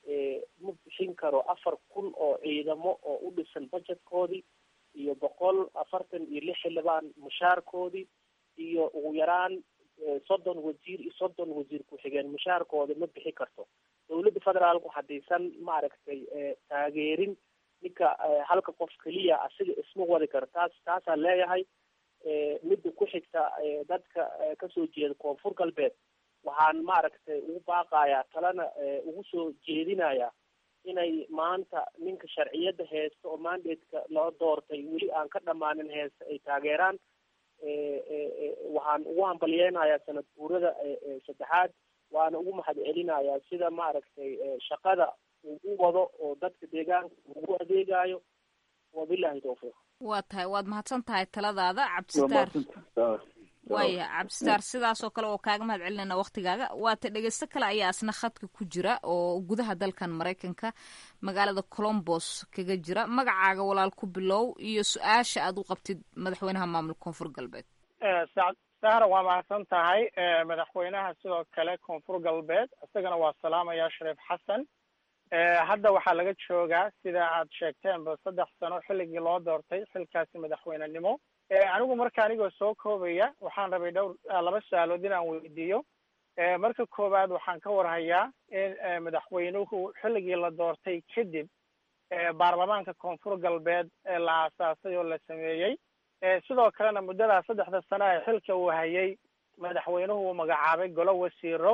ma bixin karo afar kun oo ciidamo oo u dhisan budgetkoodii iyo boqol afartan iyo lix xildhibaan mushaarkoodii iyo ugu yaraan soddon wasiir iyo soddon wasiir ku-xigeen mushaarkooda ma bixi karto dowladda federaalku haddaysan maaragtay taageerin ninka halka qof keliya asiga isma wadi karo taas taasaan leeyahay midda ku xigta dadka kasoo jeeda koonfur galbeed waxaan maaragtay ugu baaqayaa talena ugu soo jeedinayaa inay maanta ninka sharciyadda heesta oo mandatka loo doortay weli aan ka dhammaanin heesta ay taageeraan waxaan ugu hambalyeynayaa sanad guurada saddexaad waana ugu mahad celinayaa sida maaragtay shaqada uu u wado oo dadka deegaanka ugu adeegayo wabilahi tawfiiq waa tahay waad mahadsan tahay taladaada cabdisitaar waaya cabdisitaar sidaas oo kale oo kaaga mahad celinayna waktigaaga waata dhegeysto kale ayaa asna khadka ku jira oo gudaha dalkan maraykanka magaalada colombos kaga jira magacaaga walaal ku bilow iyo su-aasha aad u qabtid madaxweynaha maamulka koonfur galbeed sahra waa mahadsan tahay madaxweynaha sidoo kale koonfur galbeed isagana waa salaamaya shariif xasan hadda waxaa laga joogaa sida aad sheegteenba saddex sano xilligii loo doortay xilkaasi madaxweynenimo anigu marka anigoo soo koobaya waxaan rabay dhowr laba su-aalood inaan weydiiyo marka koowaad waxaan ka warhayaa in madaxweynuhu xilligii la doortay kadib baarlamaanka koonfur galbeed la aasaasay oo la sameeyey sidoo kalena muddadaa saddexda sano ee xilka uu hayay madaxweynuhu uu magacaabay golo wasiiro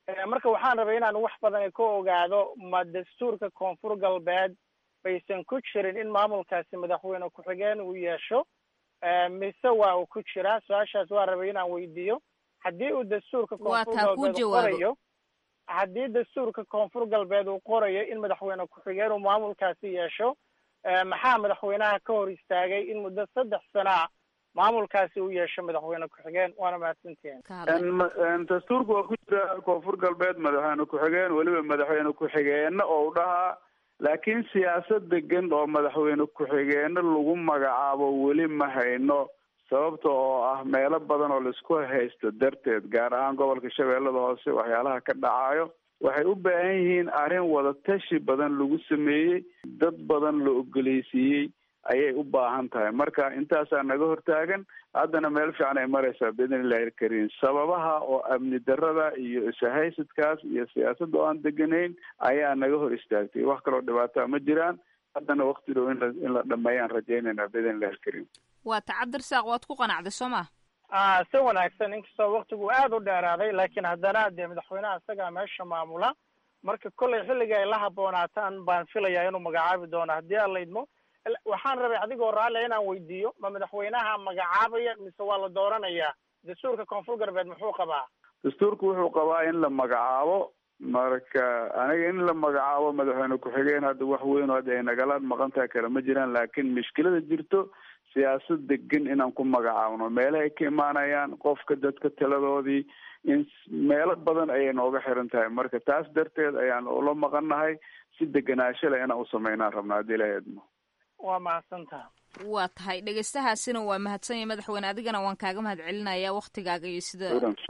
marka waxaan rabay inaan wax badan ka ogaado ma dastuurka koonfur galbeed baysan ku jirin in maamulkaasi madaxweyne ku-xigeen uu yeesho mise waa uu ku jiraa su-aashaas waa rabay inaan weydiiyo haddii uu dastuurka koonfur galbeed qorayo haddii dastuurka koonfur galbeed uu qorayo in madaxweyne ku-xigeen uu maamulkaasi yeesho maxaa madaxweynaha ka hor istaagay in muddo saddex sanaa maamulkaasi uu yeesho madaxweyne ku-xigeen waana mahadsantihiin dastuurka waa ku jira koonfur galbeed madaxweyne ku-xigeen weliba madaxweyne ku-xigeenna oo u dhahaa laakiin siyaasad degan oo madaxweyne ku-xigeenno lagu magacaabo weli ma hayno sababta oo ah meelo badan oo laisku haysto darteed gaar ahaan gobolka shabeellada hoose waxyaalaha ka dhacayo waxay u baahan yihiin arrin wadatashi badan lagu sameeyey dad badan la ogoleysiiyey ayay u baahan tahay marka intaasaa naga hortaagan haddana meel fiican ay maraysaa biidn illahi ilkariim sababaha oo amni darada iyo ishaysadkaas iyo siyaasadda oo aan deganayn ayaa naga hor istaagtay wax kaloo dhibaataa ma jiraan haddana wakti dhow inla in la dhameeyaan rajaynaynaa biidn illahi ilkariim waa ta cabdirasaaq waad ku qanacday soo ma a si wanaagsan inkastoo waktigu aada u dheeraaday laakiin haddana dee madaxweynaha isagaa meesha maamula marka kollay xilliga ay la haboonaataan baan filayaa inuu magacaabi doono haddii aan laydmo waxaan rabay adigoo raalia inaan weydiiyo ma madaxweynaha magacaabaya mise waa la dooranayaa dastuurka koonfur galbeed muxuu qabaa dastuurku wuxuu qabaa in la magacaabo marka aniga in la magacaabo madaxweyne ku-xigeen hadda wax weyn oo hadda ay nagala maqantaha kale ma jiraan laakiin mushkilada jirto siyaasad degan inaan ku magacaabno meelahay ka imaanayaan qofka dadka taladoodii in meelo badan ayay nooga xiran tahay marka taas darteed ayaan ula maqannahay si deganaansho leh inaan usameynaan rabna haddii ilaha idmo waa mahadsantaha waa tahay dhegeystahaasina waa mahadsan yahay madaxweyne adigana waan kaaga mahad celinaya waktigaaga iyo sida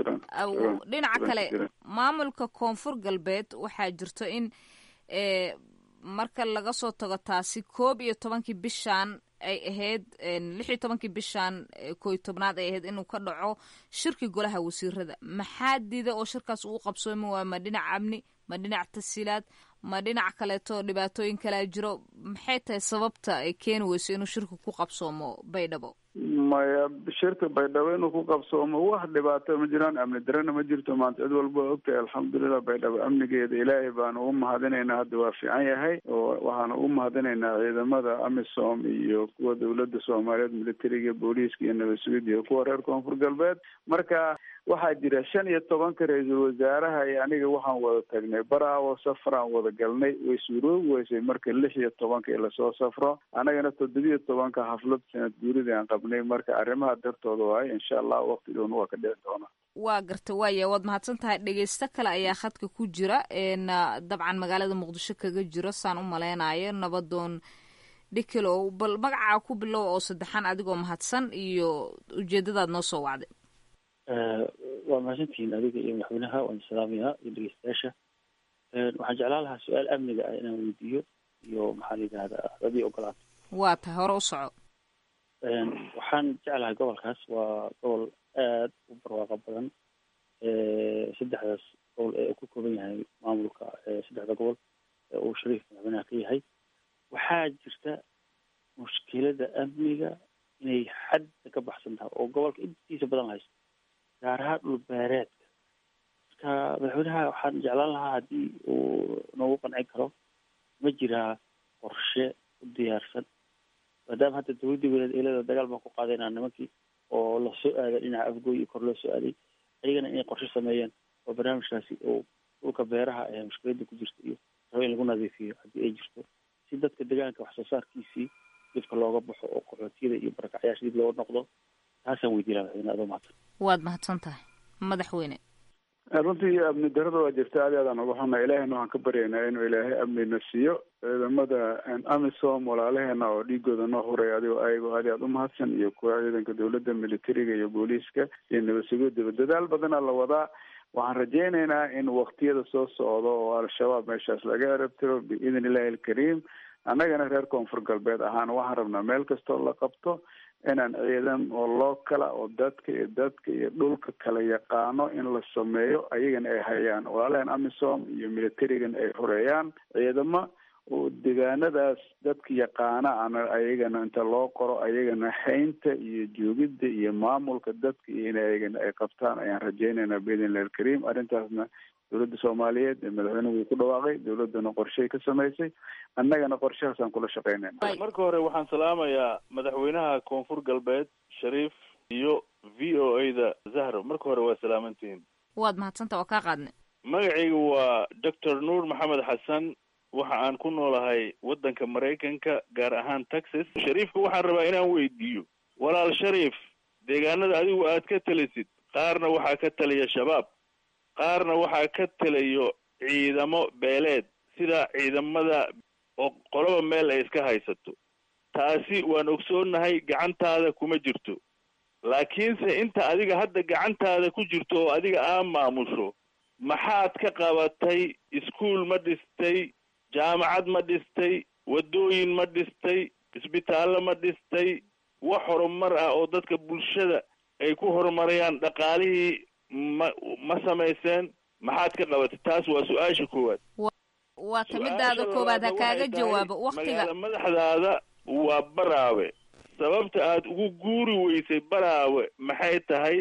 dhinaca kale maamulka koonfur galbeed waxaa jirto in marka laga soo tago taasi koob iyo tobankii bishan ay ahayd lix iyo tobankii bishan kooiyo tobnaad ay ahayd inuu ka dhaco shirki golaha wasiirada maxaa diida oo shirkaas uu qabsoomi waayo ma dhinac amni ma dhinac tasiilaad ma dhinac kaleeto dhibaatooyin kalea jiro maxay tahay sababta ay keeni weyso inuu shirka ku qabsoomo baydhabo maya shirka baydhabo inuu ku qabsoomo wax dhibaato ma jiraan amni darana ma jirto maanta cid walba ogtahay alxamdulilah baydhabo amnigeeda ilaahay baanu ugu mahadinaynaa hadda waa fiican yahay oo waxaanu ugu mahadinaynaa ciidamada amisom iyo kuwa dawladda soomaaliyeed militariga booliiska iyo nabad sugid iyo kuwa reer koonfur galbeed marka waxaa jira shan iyo tobanka ra-iisul wasaaraha iyo aniga waxaan wada tagnay baraawo safaraan wada galnay way suuroobi weysay marka lix iyo tobanka ee lasoo safro annagana toddobiyo tobanka xaflad sanad guuridii aan qabnay marka arrimaha dartooda waayo insha allah waqti dhowna waa ka dhici doona waa garta waaya waad mahadsan tahay dhegeysto kale ayaa khadka ku jira dabcan magaalada muqdisho kaga jiro saan u maleynayo nabadoon dhikilow bal magacaa ku bilow oo saddexaan adigoo mahadsan iyo ujeedadaad noo soo wacday waa mahadsantihiin adiga iyo madaxweynaha waan salaamayaa iyo dhegeystayaasha waxaan jeclaan lahaa su-aal amniga ah inaan weydiiyo iyo maxaa la yidhahdaa hadii ogolaato waa tahay hore u soco waxaan jeclahay gobolkaas waa gobol aad u barwaaqo badan saddexdaas gobol ee uu ka kooban yahay maamulka saddexda gobol ee uu shariif madaxweynaha ka yahay waxaa jirta mushkilada amniga inay xadda ka baxsan tahay oo gobolka intiisa badan haysto gaar ahaan dhul beereedka marka madaxweynaha waxaan jeclaan lahaa haddii uu noogu qancin karo ma jiraa qorshe u diyaarsan maadaama hadda dawladdii weyneed eelada dagaal baan ku qaadaynaa nimankii oo lasoo aaday dhinaca afgooy iyo kor loo soo aaday ayagana inay qorshe sameeyeen oo barnaamijkaasi uu dhulka beeraha ee mushkiladda ku jirta iyo rabo in lagu nadiifiyo haddii ay jirto si dadka deegaanka wax soo saarkiisii dibka looga baxo oo qaxootiyada iyo barakacyaasha dib looga noqdo taasaan weydiin laha madaxweyne adoo mahadsan waad mahadsan tahay madaxweyne runtii amni darada waa jirta aad aadaan uga xunna ilaahayna waxaan ka baryaynaa inuu ilaahay amnina siiyo ciidamada amisom walaalaheena oo dhiigooda noo huray adigoo ayagoo aad aad u mahadsan iyo kuwa ciidanka dawladda militariga iyo booliiska iyo nabad sugoodaba dadaal badanaa la wadaa waxaan rajaynaynaa in waktiyada soo socdo oo al-shabaab meeshaas laga erabtiro biidn illahi alkariim annagana reer koonfur galbeed ahaan waxaan rabnaa meel kastoo la qabto inaan ciidan oo loo kala oo dadka iyo dadka iyo dhulka kala yaqaano in la sameeyo ayagana ay hayaan walaalaheen amisom iyo militarigan ay horeeyaan ciidamo oo deegaanadaas dadka yaqaana ana ayagana inta loo qoro ayagana haynta iyo joogidda iyo maamulka dadka iyo in ayagana ay qabtaan ayaan rajaynaynaa biidnillahi alkariim arrintaasna dowladda soomaaliyeed ee madaxweynuhu wuu ku dhawaaqay dowladdana qorshay ka samaysay annagana qorshahaasaan kula shaqaynayna marka hore waxaan salaamayaa madaxweynaha koonfur galbeed shariif iyo v o a da zahro marka hore waa salaamantihiin waad mahadsanta waa kaa qaadnay magacayga waa doctor nuur maxamed xasan waxa aan ku noolahay waddanka maraykanka gaar ahaan texas shariifka waxaan rabaa inaan weydiiyo walaal shariif deegaanada adigu aad ka talisid qaarna waxaa ka taliya shabaab qaarna waxaa ka taliyo ciidamo beeleed sida ciidamada oo qoloba meel ay iska haysato taasi waan ogsoonnahay gacantaada kuma jirto laakiinse inta adiga hadda gacantaada ku jirto oo adiga aa maamusho maxaad ka qabatay iskuol ma dhistay jaamacad ma dhistay waddooyin ma dhistay isbitaallo ma dhistay wax horumar ah oo dadka bulshada ay ku horumarayaan dhaqaalihii ma ma samayseen maxaad ka qabatay taas waa su-aasha koowaad waa tamidaada koowaad ha kaaga jawaabo waktiga magaala madaxdaada waa baraawe sababta aad ugu guuri weysay baraawe maxay tahay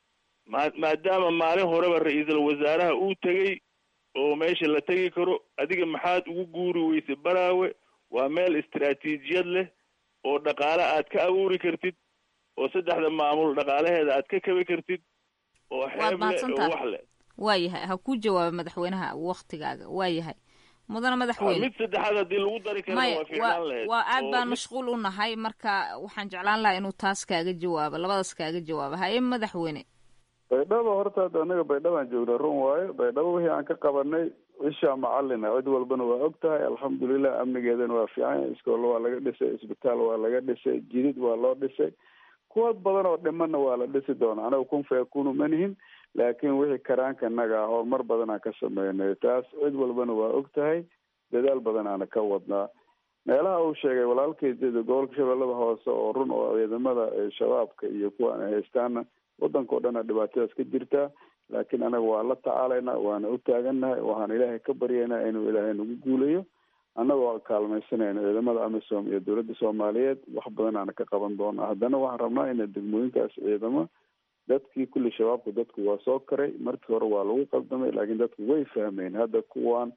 ma maadaama maalin horeba ra-iisul wasaaraha uu tegey oo meesha la tegi karo adiga maxaad ugu guuri weysay baraawe waa meel istaraatiijiyad leh oo dhaqaale aad ka abuuri kartid oo saddexda maamul dhaqaalaheeda aad ka kabi kartid oo xeeb leh oo wax leh waayahay ha kuu jawaaba madaxweynaha waktigaaga waayahay mudana madaxweyne mid saddexaad haddii lagu dari karana maya waa fiicnaan lahayd waa aad oo baan mid- mashquul u nahay marka waxaan jeclaan lahaa inuu taas kaaga jawaabo labadaas kaaga jawaabo haye madaxweyne baydhabo horta hadda anaga baydhabaan joognaa run waayo baydhabo wixii aan ka qabanay ishaa macalina cid walbana waa og tahay alxamdulilah amnigeedana waa fiican yahay iskool waa laga dhisay isbitaal waa laga dhisay jidid waa loo dhisay kuwa badan oo dhimanna waa la dhisi doonaa anaga kun fayakunu manihin laakiin wixii karaanka naga ah horumar badan aan ka sameynay taas cid walbana waa og tahay dadaal badan aana ka wadnaa meelaha uu sheegay walaalkay sida gobolka shabeellada hoose oo run oo ciidamada ee shabaabka iyo kuwa ay haystaana wadanka o dhana dhibaatadaas ka jirtaa laakiin anaga waa la tacaalaynaa waana u taagannahay waxaan ilaahay ka baryaynaa inuu ilaahay nagu guulayo annagoo kaalmaysanayno ciidamada amisom iyo dowladda soomaaliyeed wax badan aana ka qaban doonaa haddana waxaan rabnaa ina degmooyinkaas ciidamo dadkii kulli shabaabku dadku waa soo karay markii hore waa lagu qaldamay laakiin dadku way fahmeen hadda kuwan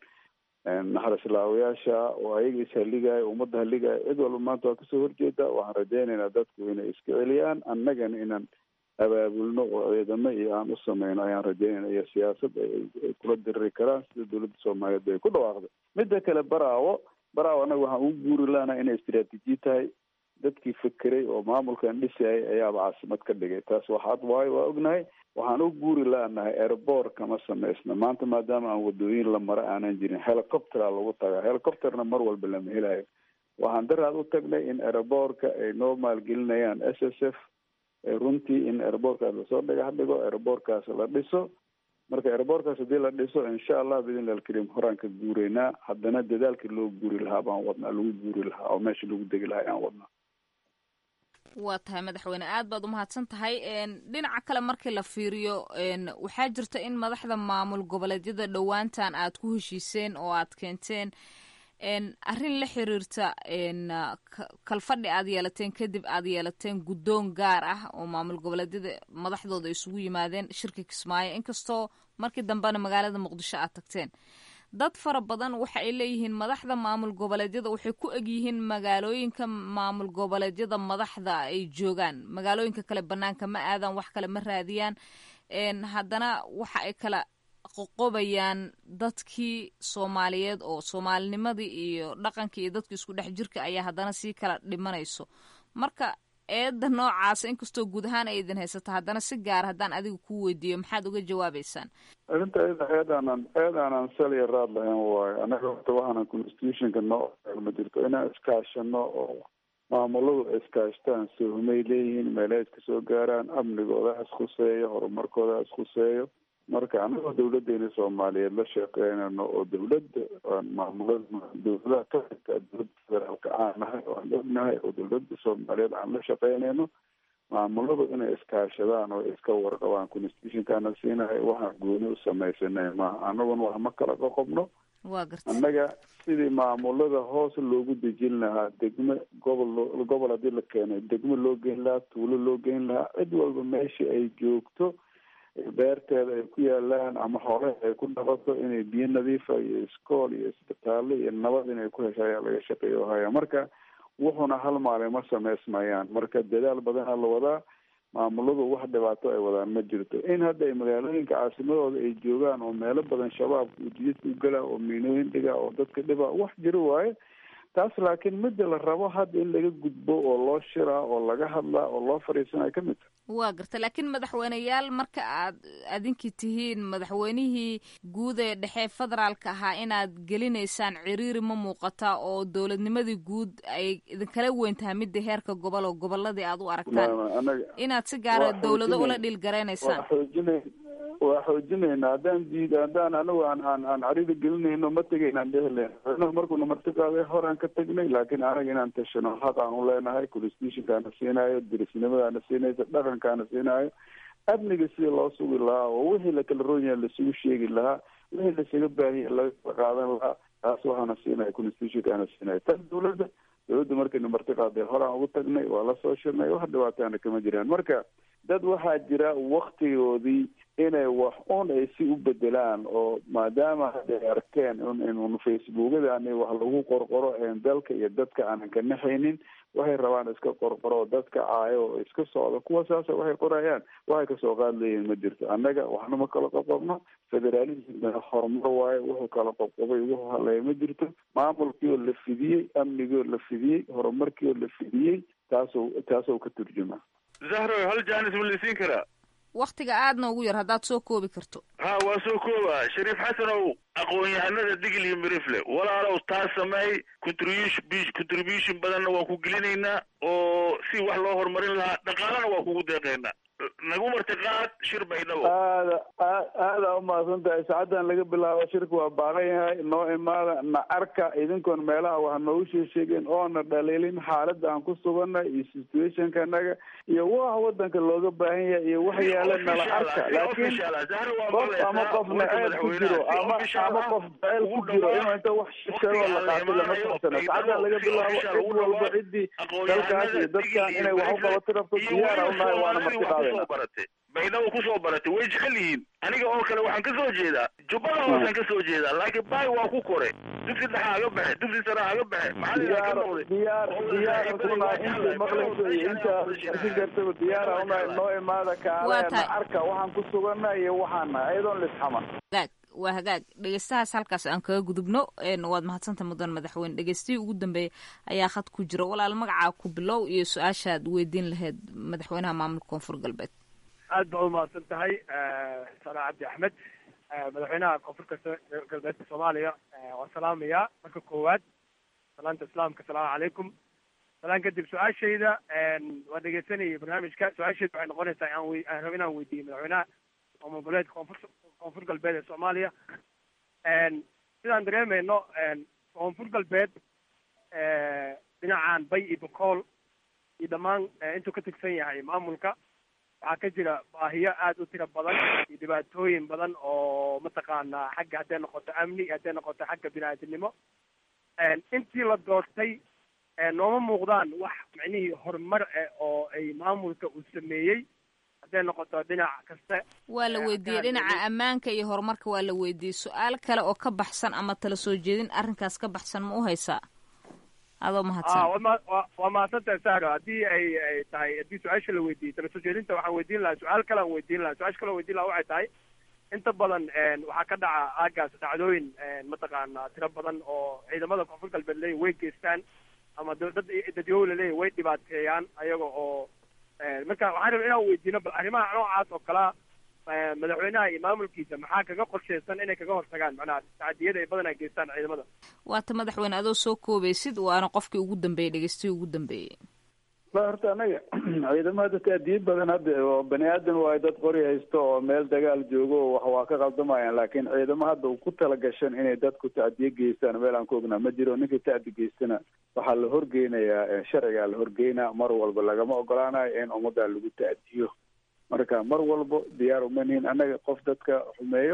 naxarislaawayaasha oo ayaga ishaligaya ummadda haligaya cid walba maanta waa kasoo horjeeda waxaan rajaynaynaa dadku inay iska celiyaan annagana inaan abaabulno oo ciidamo iyo aan u sameyno ayaan rajaynayna iyo siyaasad ay ay kula diriri karaan sida dowladda soomaaliyeed bay ku dhawaaqday midda kale baraawo baraawo annaga waxaan ugu guuri lahanaa inay istiraatiiji tahay dadkii fekeray oo maamulkan dhisayay ayaaba caasimad ka dhigay taas waxaad waayo waa ognahay waxaan u guuri laanahay airboor kama samaysna maanta maadaama aan wadooyin la mara aanan jirin helicoptera lagu tagaa helicopterna mar walba lama helayo waxaan daraad u tagnay in airboorka ay noo maalgelinayaan s s f ee runtii in airboorkaas lasoo dhagax dhigo airboorkaas la dhiso marka airboorkaas haddii la dhiso insha allah biidnillahi alkariim horaan ka guureynaa haddana dadaalkii loo guuri lahaa baan wadnaa lagu guuri lahaa oo meesha lagu degi lahaa ayaan wadnaa waa tahay madaxweyne aad baad umahadsan tahay dhinaca kale markii la fiiriyo waxaa jirta in madaxda maamul goboleedyada dhowaantan aad ku heshiiseen oo aad keenteen arrin la xiriirta kalfadhi aad yeelateen kadib aad yeelateen guddoon gaar ah oo maamul goboleedyada madaxdooda isugu yimaadeen shirka kismaayo inkastoo markii dambena magaalada muqdisho aad tagteen dad fara badan waxa ay leeyihiin madaxda maamul goboleedyada waxay ku egyihiin magaalooyinka maamul goboleedyada madaxda ay joogaan magaalooyinka kale banaanka ma aadaan wax kale ma raadiyaan haddana waxa ay kala qoqobayaan dadkii soomaaliyeed oo soomaalinimadii iyo dhaqankii iyo dadkii isku dhex jirka ayaa haddana sii kala dhimanayso marka eedda noocaasa inkastoo guud ahaan ay idin haysato haddana si gaar haddaan adiga ku weydiiyo maxaad uga jawaabeysaan arrinta iyada eedaanan eedaanan sal iyo raad lahayn waayo annaga horta waxaanan constitutionka noo ma jirto inaan iskaashano oo maamuladu iskaashtaan sohmay leeyihiin meelaha iska soo gaaraan amnigooda iskhuseeyo horumarkooda iskhuseeyo marka anagoo dawladeena soomaaliyeed la shaqeynayno oo dawladda maamulada dawladaha ka xigta dowladda federaalka aan nahay oo aan ognahay oo dawladda soomaaliyeed aan la shaqeynayno maamuladu inay iskaashadaan oo iska warqabaan constitutionkaana siinahay waxaan gooni u samaysanay maaha anaguna wax ma kala qoqobno waa garta annaga sidii maamulada hoos loogu dejin lahaa degmo gobol loo- gobol haddii la keeno degmo loo geyn lahaa tuulo loo geyn lahaa cid walba meesha ay joogto beerteeda ay ku yaalaan ama xoolaha ay ku dhaqato inay biyo nadiifa iyo iskool iyo isbitaallo iyo nabad inay ku hesho ayaa laga shaqeeya haya marka wuxuna hal maalin ma samaysmayaan marka dadaal badanaa la wadaa maamuladu wax dhibaato ay wadaan ma jirto in hadda ay magaalooyinka caasimadooda ay joogaan oo meelo badan shabaabka ujiidka u gala oo miinooyin dhiga oo dadka dhiba wax jiro waaye taas laakiin midda la rabo hadda in laga gudbo oo loo shiraa oo laga hadlaa oo loo fadhiisanaya ka mid tahay waa garta laakiin madaxweyneyaal marka aad adinkii tihiin madaxweynihii guud ee dhexe federaalka ahaa inaad gelinaysaan ciriiri ma muuqata oo dowladnimadii guud ay idinkala weyn tahay midda heerka gobol oo goboladii aad u aragtaan Ma- anaga inaad si gaara waa dowlado ula xoojinay- dhiilgaraynaysaan waa xoojinay waa xoojinayna haddaan diid haddaan anigu aan aan aan carida gelinayno ma tegaynaan dhehlen madaxweynuhu markuuna marti qaaday horaan ka tegnay laakiin anaga inaan tashano xaq aan u leenahay constitutionkaana siinaayo dirisnimadaana siinaysa dhaqankaana siinaayo amniga sidii loo sugi lahaa oo wixii lakala roon yahay lasugu sheegi lahaa wixii lasaga baahiya laga kala qaadan lahaa taas waxaana siinaya constitutionkaana siinaya tan dowladda dowladda markaynu marti qaaday horaan ugu tagnay waa la soo shirnay wax dhibaataana kama jiraan marka dad waxaa jira waktigoodii inay wax un ay si u bedelaan oo maadaama hadda ay arkeen in in facebookadani wax lagu qorqoro een dalka iyo dadka aanan ka naxaynin waxay rabaan iska qorqoro dadka caayo oo iska socda kuwa saasa waxay qorayaan waxay kasoo qaad leeyihin ma jirto annaga waxna ma kala qoqobno federalismna horumar waaye wuxuu kala qoqobay wuxuu haleeya ma jirto maamulkii oo la fidiyey amnigii oo la fidiyey horumarkii oo la fidiyey taasoo taasoo ka turjuma zahro hal jaanis ma lasiin karaa waktiga aadna ugu yar haddaad soo koobi karto ha waa soo kooba shariif xasanow aqoon-yahanada digil iyo mirifle walaalow taa sameey contribution contribution badanna waa ku gelinaynaa oo si wax loo horumarin lahaa dhaqaalana waa kugu deeqaynaa nagu martiqaad shir baydhabo aada aad aada umahadsan tahay saacaddan laga bilaabo shirka waa baaran yahay noo imaada na arka idinkoon meelaha wax noogu sheesheegeen oona dhaliilin xaaladda aan ku suganay iyo situationka naga iyo waxa wadanka looga baahan yahay iyo wax yaala nala arka laakiin qof ama qof naceeb ku jiro ama ama qof jaceyl ku jiro inuu inta wax sheego la qaato lama socsana saacaddan laga bilaabo cid walba ciddii dalkaas iyo dadkan inay wax u qabato rabto diyaara unahay waana marti qaadayna baratay baydhabo kusoo baratay way jecel yihiin aniga oo kale waxaan kasoo jeedaa jubbada hoosaan kasoo jeedaa laakiin baay waa ku kore dugsi dhexa aga baxe dugsi sare aga baxe maxaa ka noqday diyaar diyaar unahay inta maqlayso iyo inta arkin kartaba diyaara unahay noo imaada kaaleena arka waxaan ku sugana iyo waxaan nahay ayadoon lisxaman hagaag waa hagaag dhegeystahaas halkaas aan kaga gudubno waad mahadsanta mudan madaxweyne dhegeystihii ugu dambeeya ayaa khad ku jira walaal magacaa ku bilow iyo su-aashaad weydiin lahayd madaxweynaha maamulka koonfur galbeed aad baa umahadsan tahay sana cabdi axmed madaxweynaha koonfurka galbeedka soomaaliya waan salaamayaa marka koowaad salaanta islaamka asalaamu calaykum salaan kadib su-aashayda waa dhegeysanayay barnaamijka su-aashayda waxay noqonaysaa aan wey aan rabo inaan weydiiyo madaxweynaha maamul goboleedka koonfur koonfur galbeed ee soomaaliya sidaan dareemayno koonfur galbeed dhinacan bay iyo bokool iyo dhammaan intuu ka tigsan yahay maamulka waxaa ka jira baahiyo aada u tiro badan iyo dhibaatooyin badan oo mataqaanaa xagga hadday noqoto amni hadday noqoto xagga bini-aadamnimo intii la doortay nooma muuqdaan wax micnihii horumar ah oo ay maamulka uu sameeyey hadday noqoto dhinac kasta waa la weydiiyey dhinaca ammaanka iyo horumarka waa la weydiiyey su-aal kale oo ka baxsan ama tala soo jeedin arrinkaas ka baxsan ma u haysaa adoo mahadsan waa mahadsantahay sahro haddii ay ay tahay haddii su-aasha la weydiiyey tala soo jeedinta waxaan weydiin lahaa su-aal kale aan weydiin lahaa su-aasha kale weydiin lahaa waxay tahay inta badan waxaa ka dhaca aagaas dhacdooyin mataqaana tiro badan oo ciidamada koonfur galbeed leeyihin way geystaan ama dad dadyow laleeyahy way dhibaateeyaan ayaga oo marka waxaan rabaa inaan weydiino bal arrimaha noocaas oo kalea madaxweynaha iyo maamulkiisa maxaa kaga qorsheysan inay kaga hortagaan macnaha tacadiyada ay badanaa geystaan ciidamada waata madaxweyne adoo soo koobaysid waana qofkii ugu dambeeyey dhegeystihii ugu dambeeyey ba horta anaga ciidamada taadiye badan hadda oo bani aadan waayo dad qori haysto oo meel dagaal joogo oo wax waa ka qaldamayaan laakiin ciidamo hadda ku talagashan inay dadku tacdiye geystaan meel aan ku ognaa ma jiro ninkii tacdi geystana waxaa la horgeynayaa sharcigaa la horgeynaa mar walba lagama ogolaanayo in ummaddaa lagu tacdiyo marka mar walbo diyaar uma nihin annaga qof dadka xumeeyo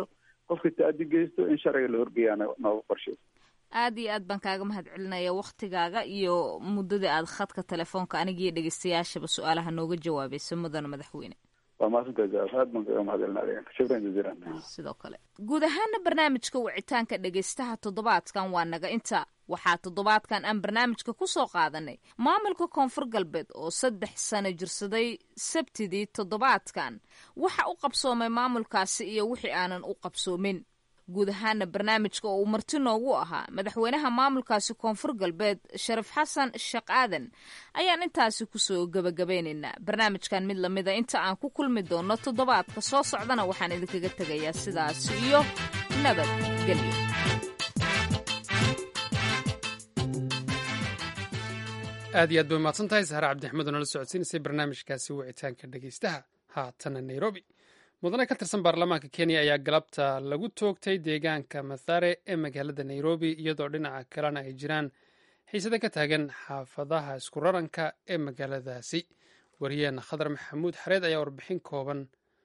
qofka taadi geysto in sharciga la horgeeyaana nooga qorshaysa aad iyo aad baan kaaga mahad celinaya waktigaaga iyo muddadii aad khadka telefoonka anigiiyo dhegeystayaashaba su-aalaha nooga jawaabayso mudana madaxweyne waa maasanta aad baan kaga mahad celinaya shukran jaziilan sidoo kale guud ahaana barnaamijka wicitaanka dhegeystaha toddobaadkan waa naga inta waxaa toddobaadkan aan barnaamijka ku soo qaadanay maamulka koonfur galbeed oo saddex sano jirsaday sabtidii toddobaadkan waxa u qabsoomay maamulkaasi iyo wixii aanan u qabsoomin guud ahaana barnaamijka oo uu marti noogu ahaa madaxweynaha maamulkaasi koonfur galbeed sharif xasan sheekh aadan ayaan intaasi kusoo gebagabaynaynaa barnaamijkan mid lamida inta aan ku kulmi doono toddobaadka soo socdana waxaan idinkaga tegayaa sidaas iyo nabadgelyo aad iyo aad bay umahadsan tahay sahre cabdixmed oo nala socodsiinaysay barnaamijkaasi wicitaanka dhegeystaha haatana nairobi mudane ka tirsan baarlamaanka kenya ayaa galabta lagu toogtay deegaanka mathare ee magaalada nairobi iyadoo dhinaca kalena ay jiraan xiisada ka taagan xaafadaha isku raranka ee magaaladaasi wariyaheena khadar maxamuud xareed ayaa warbixin kooban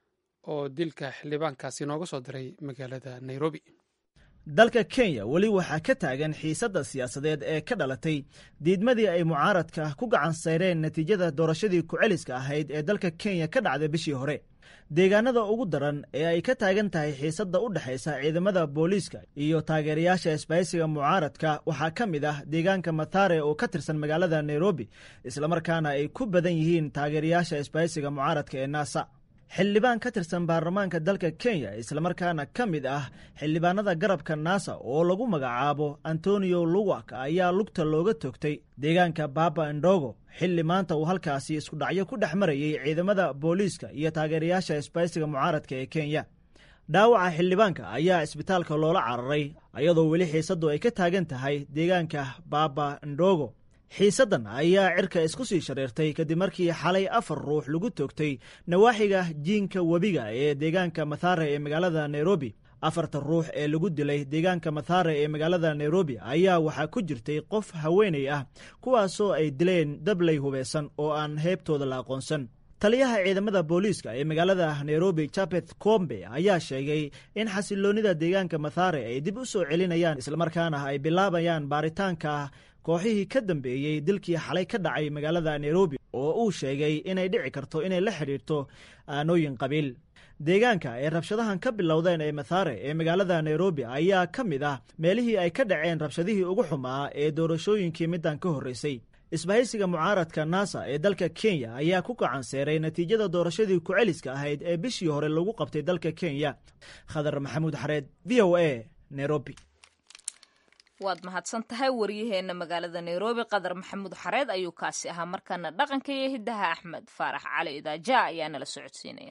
oo dilka xildhibaankaasi nooga soo diray magaalada nairobi dalka kenya weli waxaa ka taagan xiisadda siyaasadeed ee ka dhalatay diidmadii ay mucaaradka ku gacan sayreen natiijada doorashadii ku-celiska ahayd ee dalka kenya ka dhacday bishii hore deegaanada ugu daran ee ay ka taagan tahay xiisadda u dhexaysa ciidamada booliiska iyo taageerayaasha isbahaysiga mucaaradka waxaa ka mid ah deegaanka mathare oo ka tirsan magaalada nairobi islamarkaana ay ku badan yihiin taageerayaasha isbahaysiga mucaaradka ee naasa xildhibaan ka tirsan baarlamaanka dalka kenya islamarkaana ka mid ah xildhibaanada garabka naasa oo lagu magacaabo antonio luwak ayaa lugta looga toogtay deegaanka baba ndogo xilli maanta uu halkaasi isku dhacyo ku dhex marayay ciidamada booliiska iyo taageerayaasha isbaysiga mucaaradka ee kenya dhaawaca xildhibaanka ayaa isbitaalka loola cararay iyadoo weli xiisaddu ay ka taagan tahay deegaanka baba ndogo xiisaddan ayaa cirka isku sii shareertay kadib markii xalay afar ruux lagu toogtay nawaaxiga jiinka webiga ee deegaanka mathare ee magaalada nairobi afarta ruux ee lagu dilay deegaanka mathare ee magaalada nairobi ayaa waxaa ku jirtay qof haweenay ah kuwaasoo ay dileen dabley hubeysan oo aan heybtooda la aqoonsan taliyaha ciidamada booliiska ee magaalada nairobi japet kombe ayaa sheegay in xasiloonnida deegaanka mathare ay dib u soo celinayaan islamarkaana ay bilaabayaan baaritaanka kooxihii ka dambeeyey dilkii xalay ka dhacay magaalada nairobi oo uu sheegay inay dhici karto inay la xidhiirto aanooyin qabiil deegaanka ay rabshadahan ka bilowdeen ee mathare ee magaalada nairobi ayaa ka mid ah meelihii ay ka dhaceen rabshadihii ugu xumaa ee doorashooyinkii middan ka horreysay isbahaysiga mucaaradka nasa ee dalka kenya ayaa ku gacanseeray natiijada doorashadii ku-celiska ahayd ee bishii hore lagu qabtay dalka kenya khadar maxamuud xareed v o a nairobi waad mahadsan tahay waryaheena magaalada nairobi qadar maxamuud xareed ayuu kaasi ahaa markaana dhaqanka iyo hiddaha axmed faarax cali idaaja ayaa nala socodsiinaya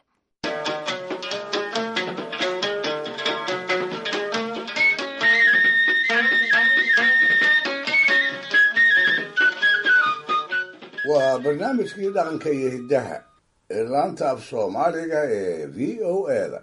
waa barnaamijkii dhaqanka iyo hiddaha ee laanta af soomaaliga ee v o eda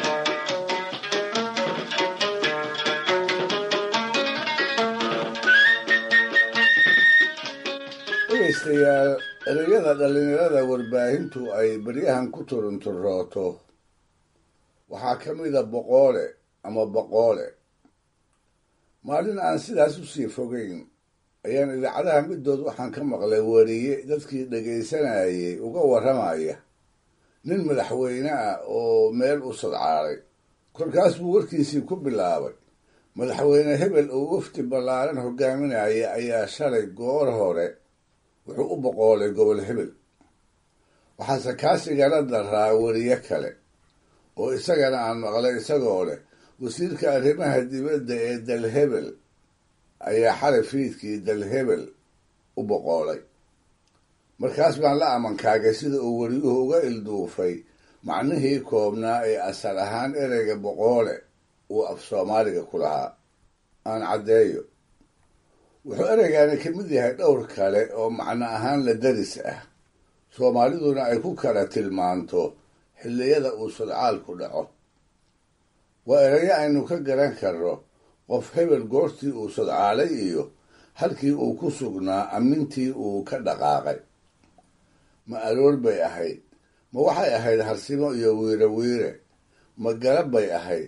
dhegaystayaal ereyada dhallinyarada warbaahintu ay baryahan ku turunturooto waxaa ka mida boqoole ama boqoole maalin aan sidaas u sii fogeyn ayaan idaacadaha middood waxaan ka maqlay wariye dadkii dhegaysanayay uga warramaya nin madaxweyne ah oo meel u sadcaalay kolkaas buu warkiisii ku bilaabay madaxweyne hebel oo wafdi ballaaran hogaaminaya ayaa shalay goor hore wuxuu u boqoolay gobol hebel waxaase kaasigala daraa weriye kale oo isagana aan maqlay isagoo leh wasiirka arrimaha dibadda ee dalhebel ayaa xalay fiidkii dalhebel u boqoolay markaas baan la amankaagay sida uu weriyuhu uga ilduufay macnihii koobnaa ee asal ahaan ereyga boqoole uu af soomaaliga ku lahaa aan caddeeyo wuxuu ereygaani ka mid yahay dhowr kale oo macno ahaan la daris ah soomaaliduna ay ku kala tilmaanto xilliyada uu sodcaalku dhaco waa erayo aynu ka garan karno qof hebel goortii uu sodcaalay iyo halkii uu ku sugnaa ammintii uu ka dhaqaaqay ma aroor bay ahayd ma waxay ahayd harsimo iyo wiire wiire ma garab bay ahayd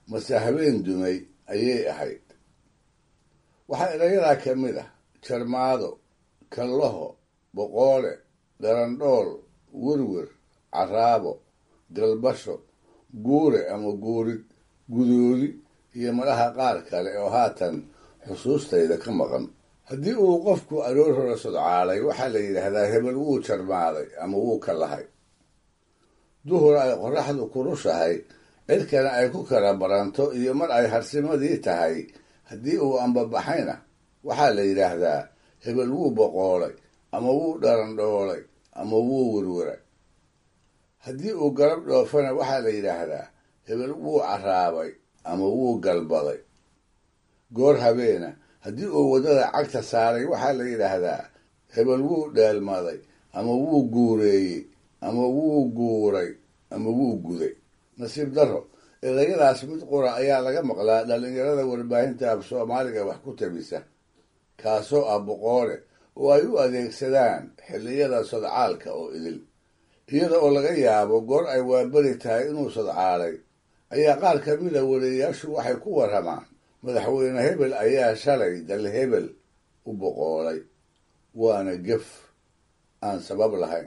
mase habeen dumay ayay ahayd waxaa erayadaa ka mid ah jarmaado kallaho boqoole dharandhool werwer caraabo galbasho guure ama guurid gudoodi iyo madhaha qaar kale oo haatan xusuustayda ka maqan haddii uu qofku aroor hore sodcaalay waxaa la yidhaahdaa hebel wuu jarmaaday ama wuu ka lahay duhur ay qorraxdu kurushahay cirkana ay ku kala baranto iyo mar ay harsimadii tahay haddii uu ambabaxayna waxaa la yidhaahdaa hebel wuu boqoolay ama wuu dharandhoolay ama wuu werweray haddii uu galab dhoofana waxaa la yidhaahdaa hebel wuu carraabay ama wuu galbaday goor habeena haddii uu waddada cagta saaray waxaa la yidhaahdaa hebel wuu dheelmaday ama wuu guureeyey ama wuu guuray ama wuu guday nasiib darro erayadaas mid qura ayaa laga maqlaa dhallinyarada warbaahinta af soomaaliga wax ku tabisa kaasoo ah boqoole oo ay u adeegsadaan xilliyada sodcaalka oo idil iyada oo laga yaabo goor ay waaberi tahay inuu sodcaalay ayaa qaar ka mida wariyayaashu waxay ku warramaan madaxweyne hebel ayaa shalay dal hebel u boqoolay waana gef aan sabab lahayn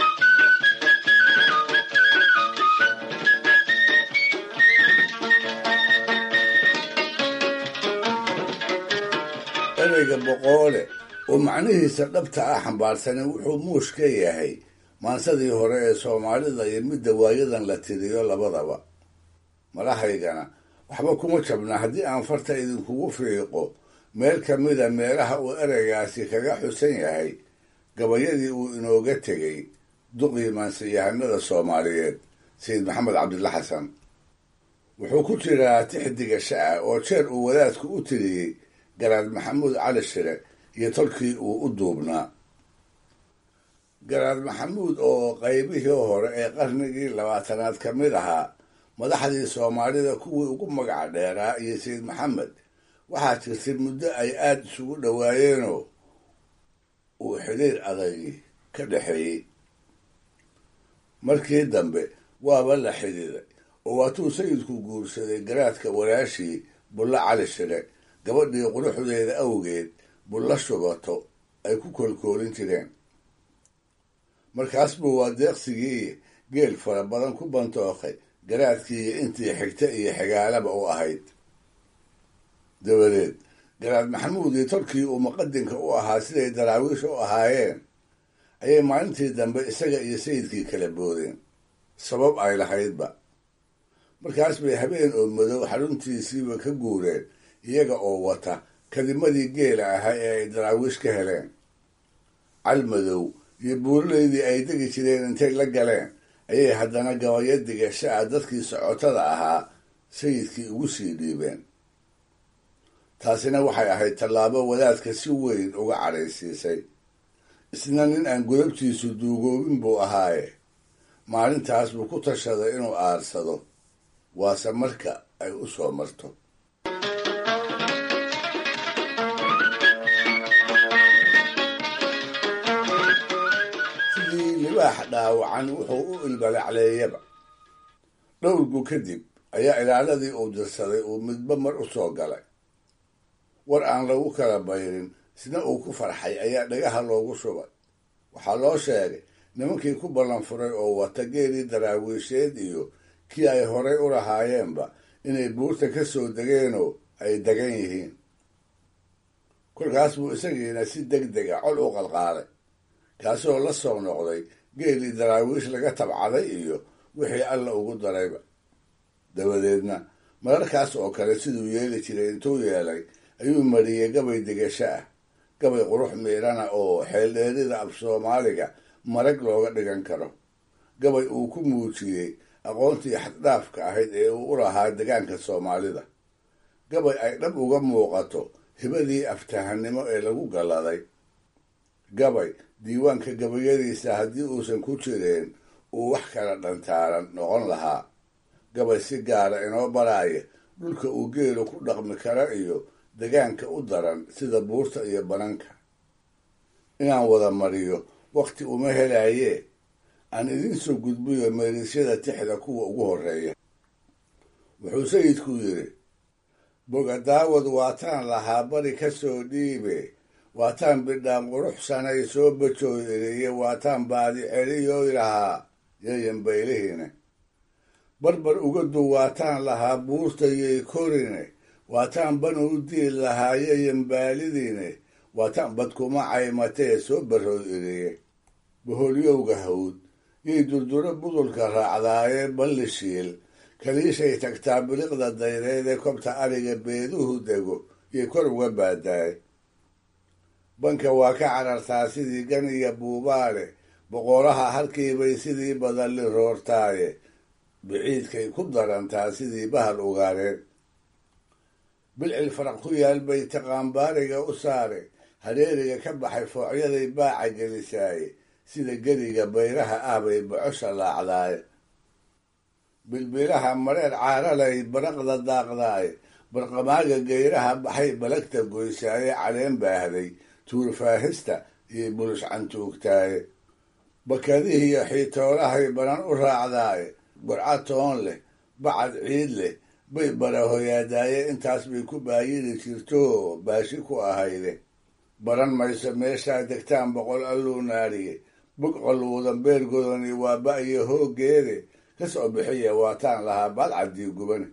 ereyga boqoole oo macnihiisa dhabta ah xambaarsanin wuxuu muush ka yahay maansadii hore ee soomaalida iyo midda waayadan la tiriyo labadaba madahaygana waxba kuma jabna haddii aan farta idinkugu fiiqo meel ka mida meelaha uu ereygaasi kaga xusan yahay gabayadii uu inooga tegey duqii maansiyahanada soomaaliyeed sayid maxamed cabdilla xasan wuxuu ku jiraa tixdiga sha-a oo jeer uu wadaadku u tiriyey garaad maxamuud cali shire iyo tolkii uu u duubnaa garaad maxamuud oo qaybihii hore ee qarnigii labaatanaad ka mid ahaa madaxdii soomaalida kuwii ugu magaca dheeraa iyo sayid maxamed waxaa jirtay muddo ay aada isugu dhowaayeenoo uu xidhiir adagi ka dhexeeyey markii dambe waaba la xidhiiday oo waatuu sayidku guursaday garaadka walaashii bulla cali shire gabadhii quruxdeeda awgeed bulla shubato ay ku koolkoolin jireen markaas buu waa deeqsigii geel fara badan ku bantookay garaadkii iyo intii xigta iyo xigaalaba u ahayd dabadeed garaad maxamuud iyo tolkii uu muqadinka u ahaa siday daraawiish u ahaayeen ayay maalintii dambe isaga iyo sayidkii kala boodeen sabab ay lahaydba markaas bay habeen oo madow xaruntiisiiba ka guureen iyaga oo wata kadimadii geela ahaa ee ay daraawiish ka heleen calmadow iyo buurileydii ay degi jireen intay la galeen ayay haddana gabayo digasha-a dadkii socotada ahaa sayidkii ugu sii dhiibeen taasina waxay ahayd tallaabo wadaadka si weyn uga cadhaysiisay isna nin aan godabtiisu duugoobin buu ahaaye maalintaas buu ku tashaday inuu aarsado waase marka ay u soo marto sidii libaax dhaawacan wuxuu u ilbalacleeyaba dhowrgu kadib ayaa ilaaladii uu dirsaday uu midba mar u soo galay war aan lagu kala bayrin sina uu ku farxay ayaa dhagaha loogu shubay waxaa loo sheegay nimankii ku ballan furay oo wata geelii daraawiisheed iyo kii ay horay u lahaayeenba inay buurta ka soo degeenoo ay degan yihiin kolkaas buu isagiina si deg dega col u qalqaalay kaasoo la soo noqday geelii daraawiish laga tabcaday iyo wixii alla ugu darayba dabadeedna mararkaas oo kale siduu yeeli jiray intuu yeelay ayuu mariyey gabay degasho ah gabay qurux miidhana oo xeeldheerida af soomaaliga marag looga dhigan karo gabay uu ku muujiyey aqoontii xaddhaafka ahayd ee uu u lahaa degaanka soomaalida gabay ay dhab uga muuqato hibadii aftahanimo ee lagu galladay gabay diiwaanka gabayadiisa haddii uusan ku jireen uu wax kala dhantaaran noqon lahaa gabay si gaara inoo baraaya dhulka uu geelu ku dhaqmi kara iyo degaanka u daran sida buurta iyo bananka inaan wada mariyo wakhti uma helaayee aan idiin soo gudbiyo meerisyada tixda kuwa ugu horreeya wuxuu sayidku yidhi bogadaawad waataan lahaa bari ka soo dhiibe waataan bidhaan quruxsanay soo bajooy eriye waataan baadi celiyoy lahaa yayan baylihine barbar ugadu waataan lahaa buurtayay korine waataan ban u diil lahaa yayan baalidiine waataan badkuma caymatee soo barooy eriye boholyowga hawd yay durduro budulka raacdaaye balli shiil kaliishay tagtaa biliqda dayreed ee kobta ariga beeduhu dego yay kor uga baadaay banka waa ka carartaa sidii gan iyo buubaale boqoraha halkiibay sidii badalli roortaaye biciidkay ku darantaa sidii bahal ugaareen bilcil faraq ku yaal bay taqaanbaariga u saare hareeriga ka baxay foocyaday baaca gelisaaye sida geriga bayraha ah bay bocosha laacdaaye bilbilaha mareer caaralay baraqda daaqdaaye barqamaaga geyraha baxay balagta goysaaye caleen baahday tuurfaahista iyo bulush cantuugtaaye bakadihiiyo xiitoolahay banan u raacdaaye burca toon leh bacad ciid leh bay barahoyaadaaye intaas bay ku baayiri jirto baashi ku ahayde baran mayso meeshaa degtaan boqol alluu naariye bog qalluudan beergodoni waa ba-iyo hooggeede ka soo bixiya waataan lahaa baadcaddii gubane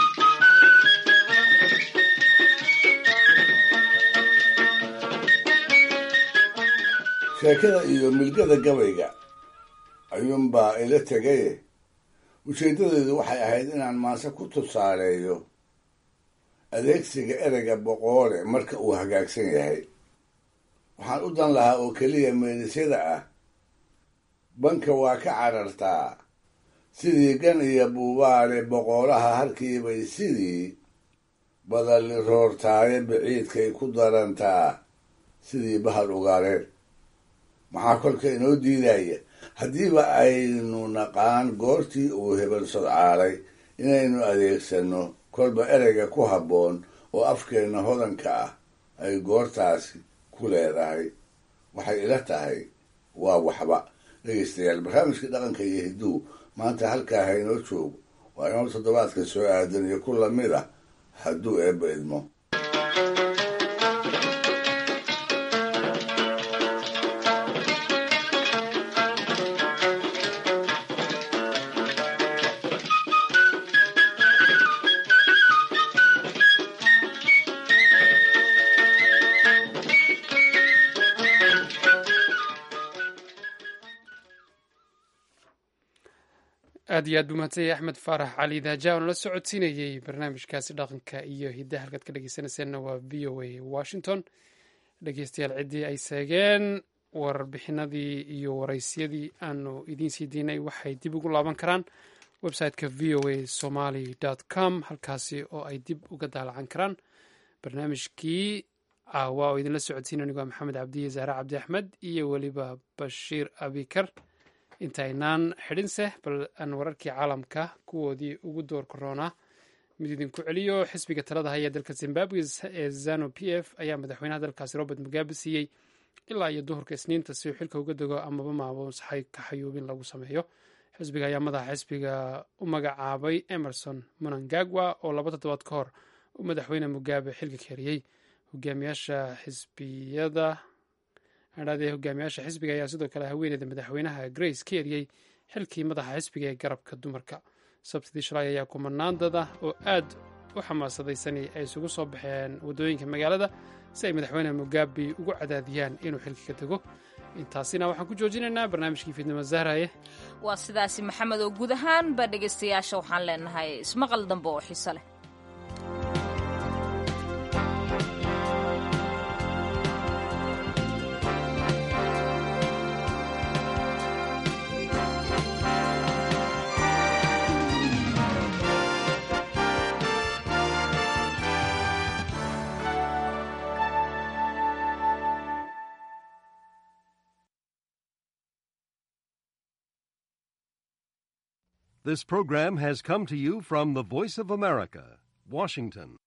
sheekada iyo milgada gabayga ayuunbaa ila tegaye ujeeddadeedu waxay ahayd inaan maase ku tusaaleeyo adeegsiga ereyga boqoole marka uu hagaagsan yahay waxaan u dan lahaa oo keliya meelisyada ah banka waa ka carartaa sidii gan iyo buubaale boqoolaha halkiibay sidii badalli roortaaye biciidkay ku darantaa sidii bahal ugaareen maxaa kolka inoo diidaya haddiiba aynu naqaan goortii uu hebel sodcaalay inaynu adeegsanno kolba ereyga ku habboon oo afkeenna hodanka ah ay goortaasi ku leedahay waxay ila tahay waa waxba dhegeystayaal barnaamijkii dhaqanka iyo hidduu maanta halkaa ha inoo joogo waa inoo toddobaadka soo aadan iyo ku lamid ah hadduu eebba idmo aad iyo aad buu mahadsan yahay axmed faarax cali daaja oon la socodsiinayey barnaamijkaasi dhaqanka iyo hiddaha halkaad ka dhegeysanayseena waa v o a washington dhegeystayaal ciddii ay seegeen warbixinadii iyo waraysyadii aanu idiin sii diinay waxay dib ugu laaban karaan website-ka v o a somaly com halkaasi oo ay dib uga daalacan karaan barnaamijkii caawa oo idinla socodsiina anigu waa maxamed cabdiye zahre cabdi axmed iyo weliba bashiir abikar intaynaan xidhinse bal aan wararkii caalamka kuwoodii ugu door koroonaa mid idinku celiyo xisbiga talada haya dalka zimbabwe ee zanu p f ayaa madaxweynaha dalkaasi robert mugabe siiyey ilaa iyo duhurka isniinta si uu xilka uga dego amaba maamuus ka xayuubin lagu sameeyo xisbiga ayaa madaxa xisbiga u magacaabay emerson monangagwa oo laba toddobaad ka hor uu madaxweyne mugabe xilka keriyey hogaamiyaasha xisbiyada adhaadee hogaamiyaasha xisbiga ayaa sidoo kale haweeneyda madaxweynaha grace ka eriyey xilkii madaxa xisbiga ee garabka dumarka sabtidii shalay ayaa kumanaan dad ah oo aad u xamaasadaysanay ay isugu soo baxeen waddooyinka magaalada si ay madaxweyne mugabe ugu cadaadiyaan inuu xilka ka dego intaasina waxaan ku joojinaynaa barnaamijkii fiidnimo zahraye waa sidaasi maxamed oo guud ahaanba dhegaystayaasha waxaan leenahay ismaqal dambe oo xiso leh This program has come to you from the Voice of America, Washington.